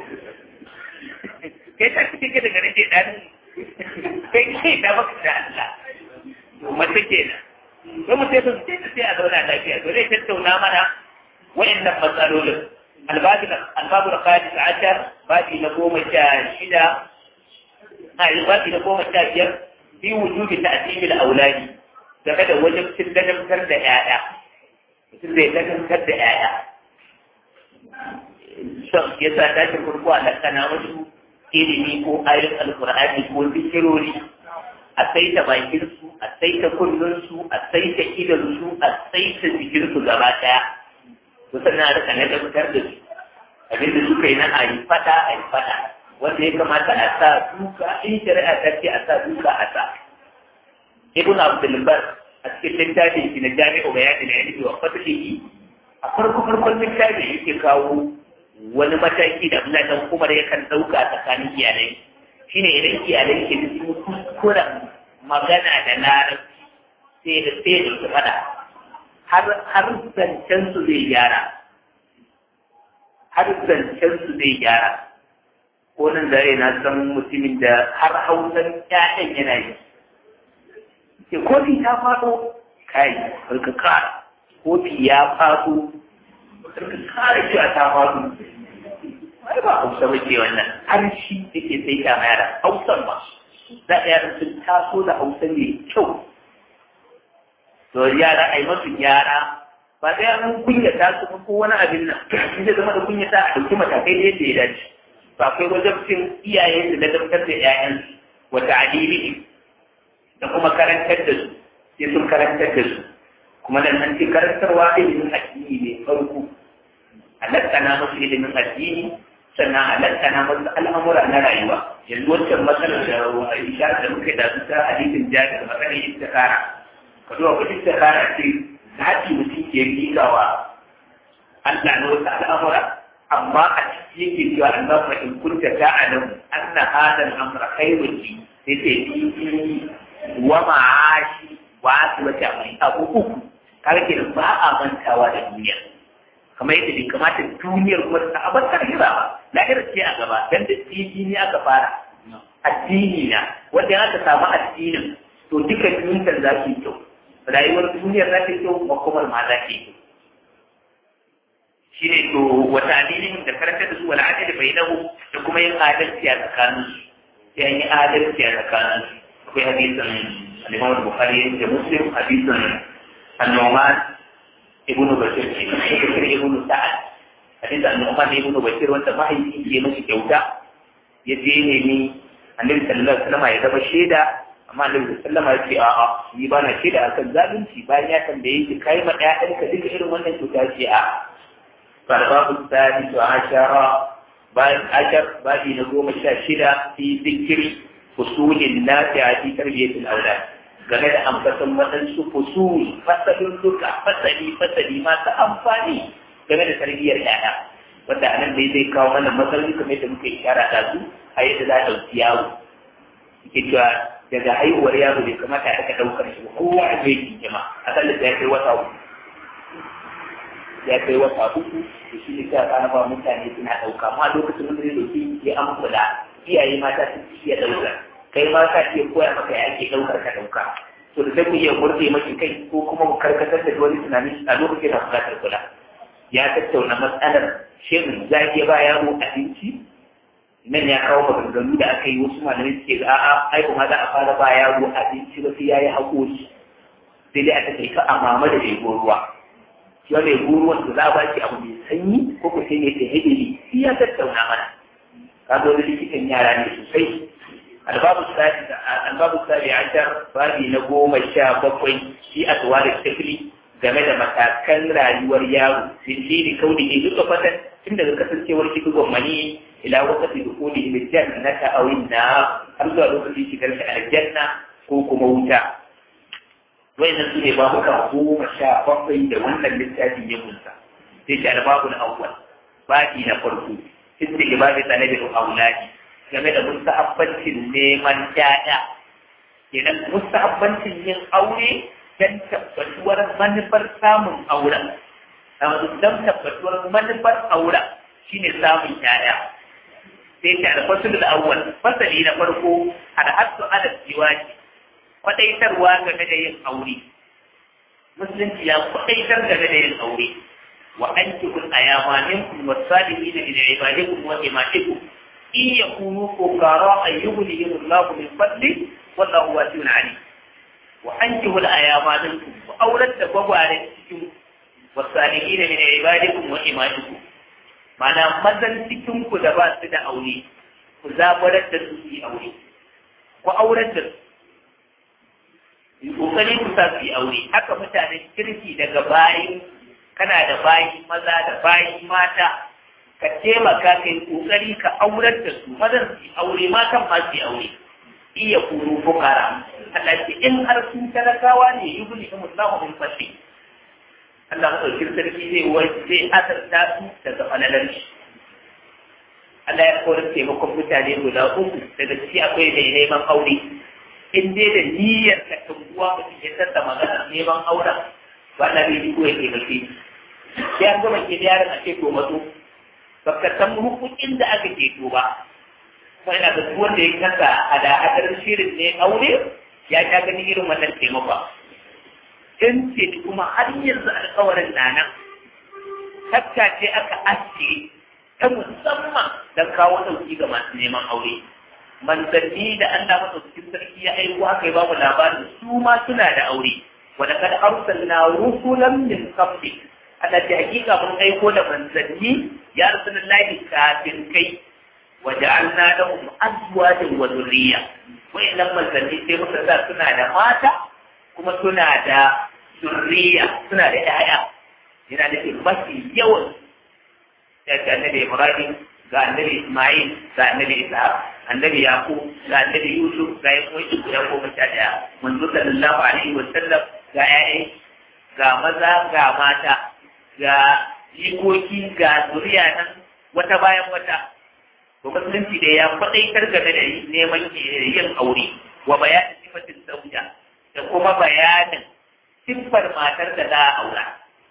Kai ta cikin daga rage ɗan kai kai da baka da Allah. Mace kenan. Sai mu sai su ce sai a zauna lafiya. To zai tattauna mana wa'annan matsalolin. Albabu da Khalis Ashar, babi na goma sha shida a ilbaki na goma sha biyar fi wujubi ta asibil auladi game da wajen cin ladabtar da ƴaƴa mutum zai ladabtar da ƴaƴa son ya sa tashin farko a lakana wasu ilimi ko ayoyin alkur'ani ko zikirori a saita bakin su a saita kullun su a saita idan su a saita jikin su gaba ɗaya to sannan a rika ladabtar da su abinda suka yi na a yi fada a yi fada wanda ya kamata a sa duka in shari'a ta ce a sa duka a sa ibn abdul bar a cikin littafin shi na jami'u bayani na ilmi wa fatihi a farko farkon littafin yake kawo wani mataki da Abdullahi dan Umar yakan dauka tsakanin iyalai shine idan iyalai ke da su kuskuren magana da larabci sai da sai da su fada har har zancen su zai gyara har zancen su zai gyara ko nan da na san mutumin da har hausan ƴaƴan yana yi ke kofi ta faɗo kai karka kara kofi ya faɗo karka kara cewa ta faɗo ai ba hausa ba ke wannan har shi yake sai ta yara hausan ba za a yara sun taso da hausa mai kyau to yara ai masu yara ba sai an kunyata su ko wani abin nan in zai zama da kunyata a ɗauki matakai da yadda ya dace ba akwai wajabcin iyaye da ladabtar da ‘ya'yansu wata adili da kuma karantar da su sai sun karantar da su kuma nan an ce karantarwa ilimin addini ne farko halattana musu ilimin addini sannan halattana musu al'amura na rayuwa yanzu wancan matsalar da Aisha da muka da su ta hadisin jari da matsalar istikara ka zuwa ku istikara ce ta haɗi mutum ke miƙawa Allah na wasu al'amura amma a ciki yake cewa Allah fa in kunta ta'lam anna hadha al-amra khairun li sai sai fi wa ma'ashi wa asbata mai abu uku kaga ke ba a mantawa da duniya kamar yadda bai kamata duniyar kuma ta abar lahira ba lahira ce a gaba dan da tsiji ne aka fara addini na wanda aka samu addinin to duka duniyar za su yi kyau rayuwar duniyar za ta yi kyau makomar ma za ta yi kyau shine to wata adilin da karanta da su wal adil bainahu da kuma yin adalci a tsakanin su sai an yi adalci a tsakanin su akwai hadisin al-Imam Bukhari da Muslim hadisin An-Nu'man ibn Bashir ke Bashir ibn Sa'ad hadisin An-Nu'man ibn Bashir wanda mahaifi ke mashi kyauta ya je ne ni Annabi sallallahu alaihi wasallam ya zama shaida amma Annabi sallallahu alaihi wasallam ya ce a'a ni ba na shaida akan zalunci bayan ya tambaye shi kai ma ɗaya duka irin wannan kyauta ce a'a فالباب الثالث عشر باب عشر باب نقوم الشاشرة في ذكر فصول النافعة في تربية الأولاد game da ambaton waɗansu fusul fasalin duka fasali fasali masu amfani game da tarbiyyar yaya wanda a nan dai zai kawo mana matsaloli kamar da muka ishara da su a yadda za a ɗauki yaro yake cewa daga haihuwar yaro bai kamata a ɗaga ɗaukar shi ba kowa a zai kima a kan da ya kai wata uku ya kai wata uku da shi ne sai a ba mutane suna ɗauka amma lokacin da zai ɗauki ya an kula iyaye mata su iya ɗauka kai ma ka iya koya maka ya ake ɗaukar ka ɗauka to da sai ku iya murɗe maki kai ko kuma ku karkatar da wani tunani a lokacin da buƙatar kula ya tattauna matsalar shin za ki ba yaro abinci nan ya kawo maganganu da aka yi wasu malamai suke ga a'a ai kuma za a fara ba yaro abinci ba sai ya yi haƙori sai dai a take ka a mama da bai ruwa shi wanda ya ruwan da za a baki abu mai sanyi ko ku sai ne ta hidiri shi ya tattauna mana ka zo da likitan yara ne sosai albabu sabi albabu sabi ashar babi na goma sha bakwai shi a tuwa da tafili game da matakan rayuwar yaro sirri kauli ne duka fatan tun daga kasancewar shi dugon mani ila wakati dukuli ila jannata aw inna har zuwa lokacin shigar shi aljanna ko kuma wuta wayannan su ne babuka goma sha bakwai da wannan littafin ya kunsa sai shi albabu na awwal babi na farko sai ke babu talabin auladi game da musta'abbancin neman ƴaƴa kenan mustahabbancin yin aure dan tabbatuwar manufar samun auren don tabbatuwar manufar auren shine samun yaya sai ta alfasul al-awwal fasali na farko al-hasu ala ziwaji kwadaitarwa game da yin aure musulunci ya kwadaitar game da yin aure wa ankihul ayama minkum was-salihin min ibadikum wa imatikum in yakunu fuqara ayyughnihim Allah min fadli wallahu wasi'un alim wa ankihul ayama minkum wa aurat da gwagware cikin was-salihin min ibadikum wa imatikum mana mazan cikin ku da ba su da aure ku zabarar da su yi aure ku aurar da su yi kokari ku sa su yi aure haka mutanen kirki daga bayi kana da bayi maza da bayi mata ka taimaka ka yi kokari ka aurar da su mazan su yi aure matan ma su yi aure iya kuru fukara Allah ce in har sun talakawa ne yi gudu in musamman mun fashe Allah maɗaukin sarki zai zai asarta su daga falalar shi Allah ya kawar taimakon mutane guda uku daga ciki akwai mai neman aure in dai da niyyar ka tunguwa mutum ya sassa magana neman auren ba na bai ko ya taimake sai an gama ke yaron a ce to matso ba ka san hukukin da aka ceto ba kuma ina ga wanda ya kasa hada-hadar shirin ne aure ya sha ganin irin wannan taimakon in ce kuma har yanzu alkawarin na nan tafka ce aka aske ta musamman don kawo ɗauki ga masu neman aure manzanni da Allah maɗaukakin sarki ya aiko haka ya bamu labarin su ma suna da aure wanda kada arsalna rusulan min qabli ana ce hakika mun aiko da manzanni ya rasulullahi kafin kai wa ja'alna lahum azwajan wa dhurriyya wa'annan manzanni sai muka sa suna da mata kuma suna da zurriya suna da ƴaƴa yana da mafi yawan da ga annabi Ibrahim ga annabi Ismail ga annabi Ishaq annabi Yaqub ga annabi Yusuf ga yan uwan guda goma sha ɗaya manzo sallallahu alaihi wa sallam ga ƴaƴa ga maza ga mata ga jikoki ga zuriya nan wata bayan wata to musulunci da ya faɗaitar game da neman yin aure wa bayanin sifatin zauja da kuma bayanin siffar matar da za a aura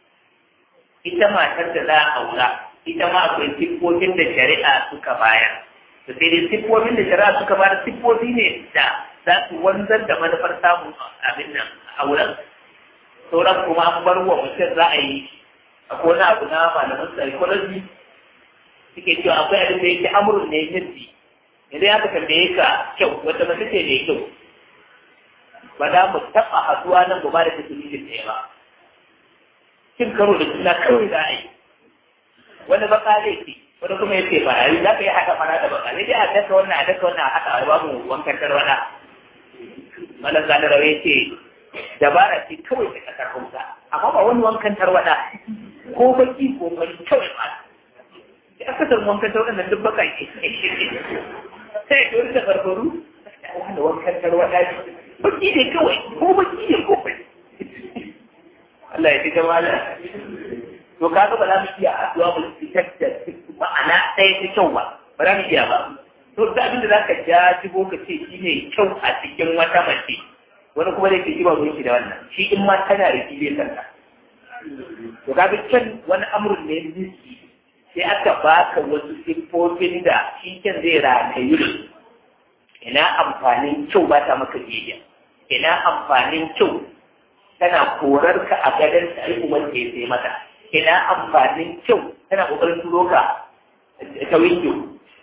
ita matar da za a aura ita ma akwai siffofin da shari'a suka bayar to sai dai siffofin da shari'a suka bayar siffofi ne da za su wanzar da manufar samun abin nan auren sauran kuma an bar wa mutum za a yi akwai wani abu na malaman psychology suke cewa akwai abin da yake amurin ne jinsi idan aka tambaye ka kyau wata mace ce mai kyau ba za mu taɓa haɗuwa nan ba da tasirin ɗaya ba cin karo da juna kawai za a yi wani baka zai ce wani kuma ya ce ba a yi za ka yi haɗa fara da baka sai dai a daka wannan a daka wannan a haɗa a babu wankan tarwada malam zane rawa ya ce dabara ce kawai ta ƙasar hausa amma ba wani wankan tarwada ko baki ko bari kawai ba da aka san wankan tarwada nan duk baka ke sai ya tori da farfaru wani wankan tarwada baki ne kawai ko baki ne ko bai Allah ya fi ta mala to kaga ba za mu iya haɗuwa mu fitar da ma'ana ɗaya ta kyau ba ba za mu iya ba to da abin da za ka ja shigo ka ce shi ne kyau a cikin wata mace wani kuma zai ce shi ba ruwan shi da wannan shi in ma tana da shi zai santa to kaga kyan wani amurin ne niski sai aka baka wasu siffofin da shi kyan zai ratayu da ina amfanin kyau ba ta maka biyayya ina amfanin kyau tana korar ka a gadon ta ai uban da ya sai mata ina amfanin kyau tana kokarin turo ka ta windo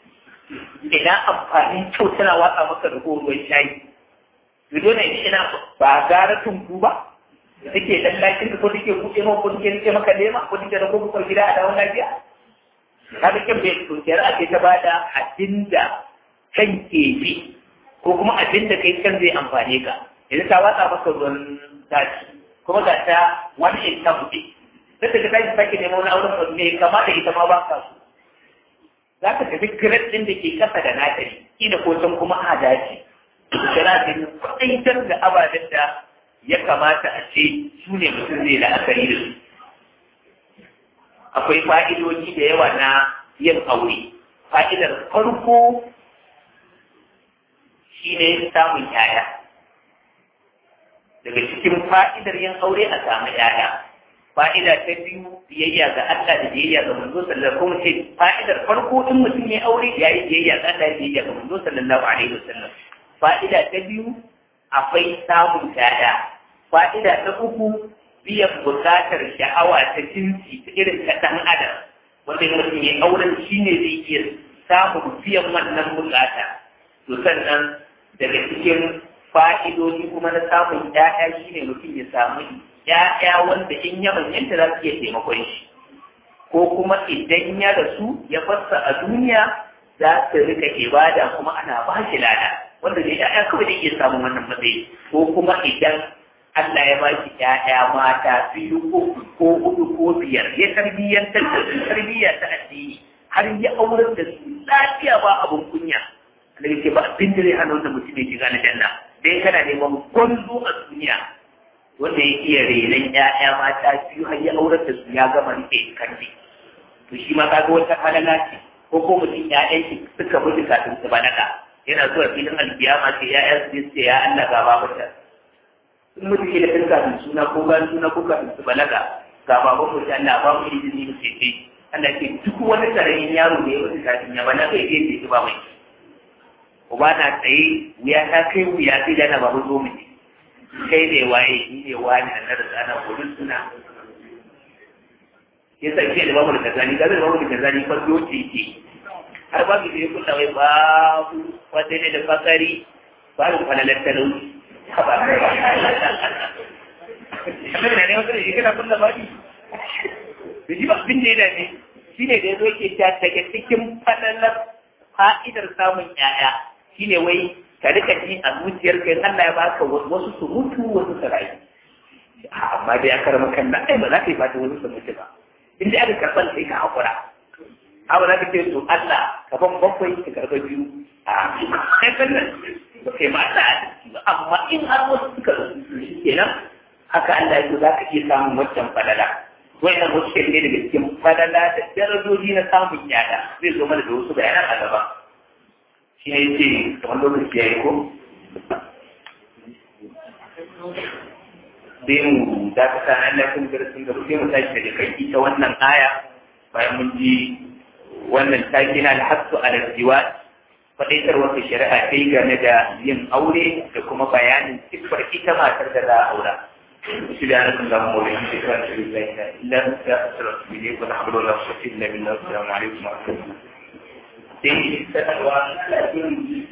ina amfanin kyau tana watsa maka da ruwan shayi Gido ne ina ba gara tunku ba da take dan lakin ko take kuɗe ma ko take rike maka lema ko take da ko gida a dawon lafiya kaga kin bai tunkiyar ake ta bada abinda kan ke bi ko kuma abinda kai kan zai amfane ka yanzu ta watsa maka ruwan tashi kuma ga ta wani in ta buɗe sai ta tashi sake neman wani auren ba mai kama da ita ma ba ka so za ka tafi kiret ɗin da ke kasa da natari ina ko can kuma a dace shara ta yi kwaɗaitar da ababen da ya kamata a ce su ne mutum zai la'akari da su akwai fa'idoji da yawa na yin aure fa'idar farko shi ne samun yaya daga cikin fa'idar yin aure a samu ‘ya'ya fa'ida ta biyu biyayya ga Allah da biyayya ga manzo sallallahu kuma ce fa'idar farko in mutum ya aure ya yi biyayya ga Allah da biyayya ga manzo sallallahu alaihi wasallam fa'ida ta biyu akwai samun ‘ya'ya fa'ida ta uku biyan bukatar sha'awa ta jinsi ta irin ta ɗan adam wanda mutum ya auren shi ne zai iya samun biyan wannan bukata to sannan daga cikin fa'idodi kuma na samun ‘ya'ya shi ne mutum ya samu ‘ya'ya wanda in ya manyanta za su iya taimakon shi ko kuma idan ya rasu ya fassa a duniya za su rika ibada kuma ana ba shi lada wanda da ‘ya'ya kawai da iya samun wannan matsayi ko kuma idan Allah ya ba shi ‘ya'ya mata biyu ko ko hudu ko biyar ya tarbiyyantar da su tarbiyya ta addini har ya aurar da su lafiya ba abun kunya Allah yake ba abin da zai hana wannan mutum ya shiga na janna dai kana neman gwanzo a duniya wanda ya iya renon ‘ya'ya mata biyu har ya aurar da su ya gama rike kandi to shi ma kaga wata halala ce ko ko mutum ‘ya'yan shi suka mutu kafin su balaga yana zuwa filin alkiyama sai ‘ya'yan su ce ya Allah ga babuta in mutu ke da kan kafin suna ko bayan suna ko kafin su balaga ga babu mutu Allah ba mu izini mu ce ce Allah ke duk wani karamin yaro da ya mutu kafin ya balaga ya ce ba mai uba na tsaye wuya ta kai wuya sai da na babu zo mu kai ne waye ni ne wani da na da tsana gudun suna ya sa ke da babu da kazani ga da babu da kazani fa doce ke har ba ki sai kulla wai babu wanda ne da fakari babu falalar talauci ba kamar na ne wanda ne kana kulla babu da shi ba abin da ya dame shi ne da ya zo ke ta daga cikin falalar fa'idar samun 'ya'ya shine wai ka rika ji a zuciyar kai Allah ya baka wasu su mutu wasu su rayu amma dai aka rama kan ai ba za ka yi fata wasu su mutu ba in dai aka karɓar sai ka haƙura amma za ka ce to Allah ka ban bakwai ka karɓa biyu a kai kan nan ba kai ma Allah ba amma in har wasu suka rasu shi kenan haka Allah ya za ka iya samun wancan falala wannan wasu ke ne daga cikin falala da darajoji na samun yada zai zo mana da wasu bayanan a gaba shi ne ce kamar lokaci ya yi ko sai mu da ka sa nan lafiyar darasin gaba sai mu tashi daga kai ita wannan aya bayan mun ji wannan taki na alhassu ala jiwa faɗaitar wata shari'a ta yi game da yin aure da kuma bayanin siffar ita matar da za a aura. سبحانك اللهم وبحمدك اشهد ان لا اله الا انت استغفرك اليك ولا حول ولا قوه الا بالله السلام عليكم ورحمه الله sai sanarwa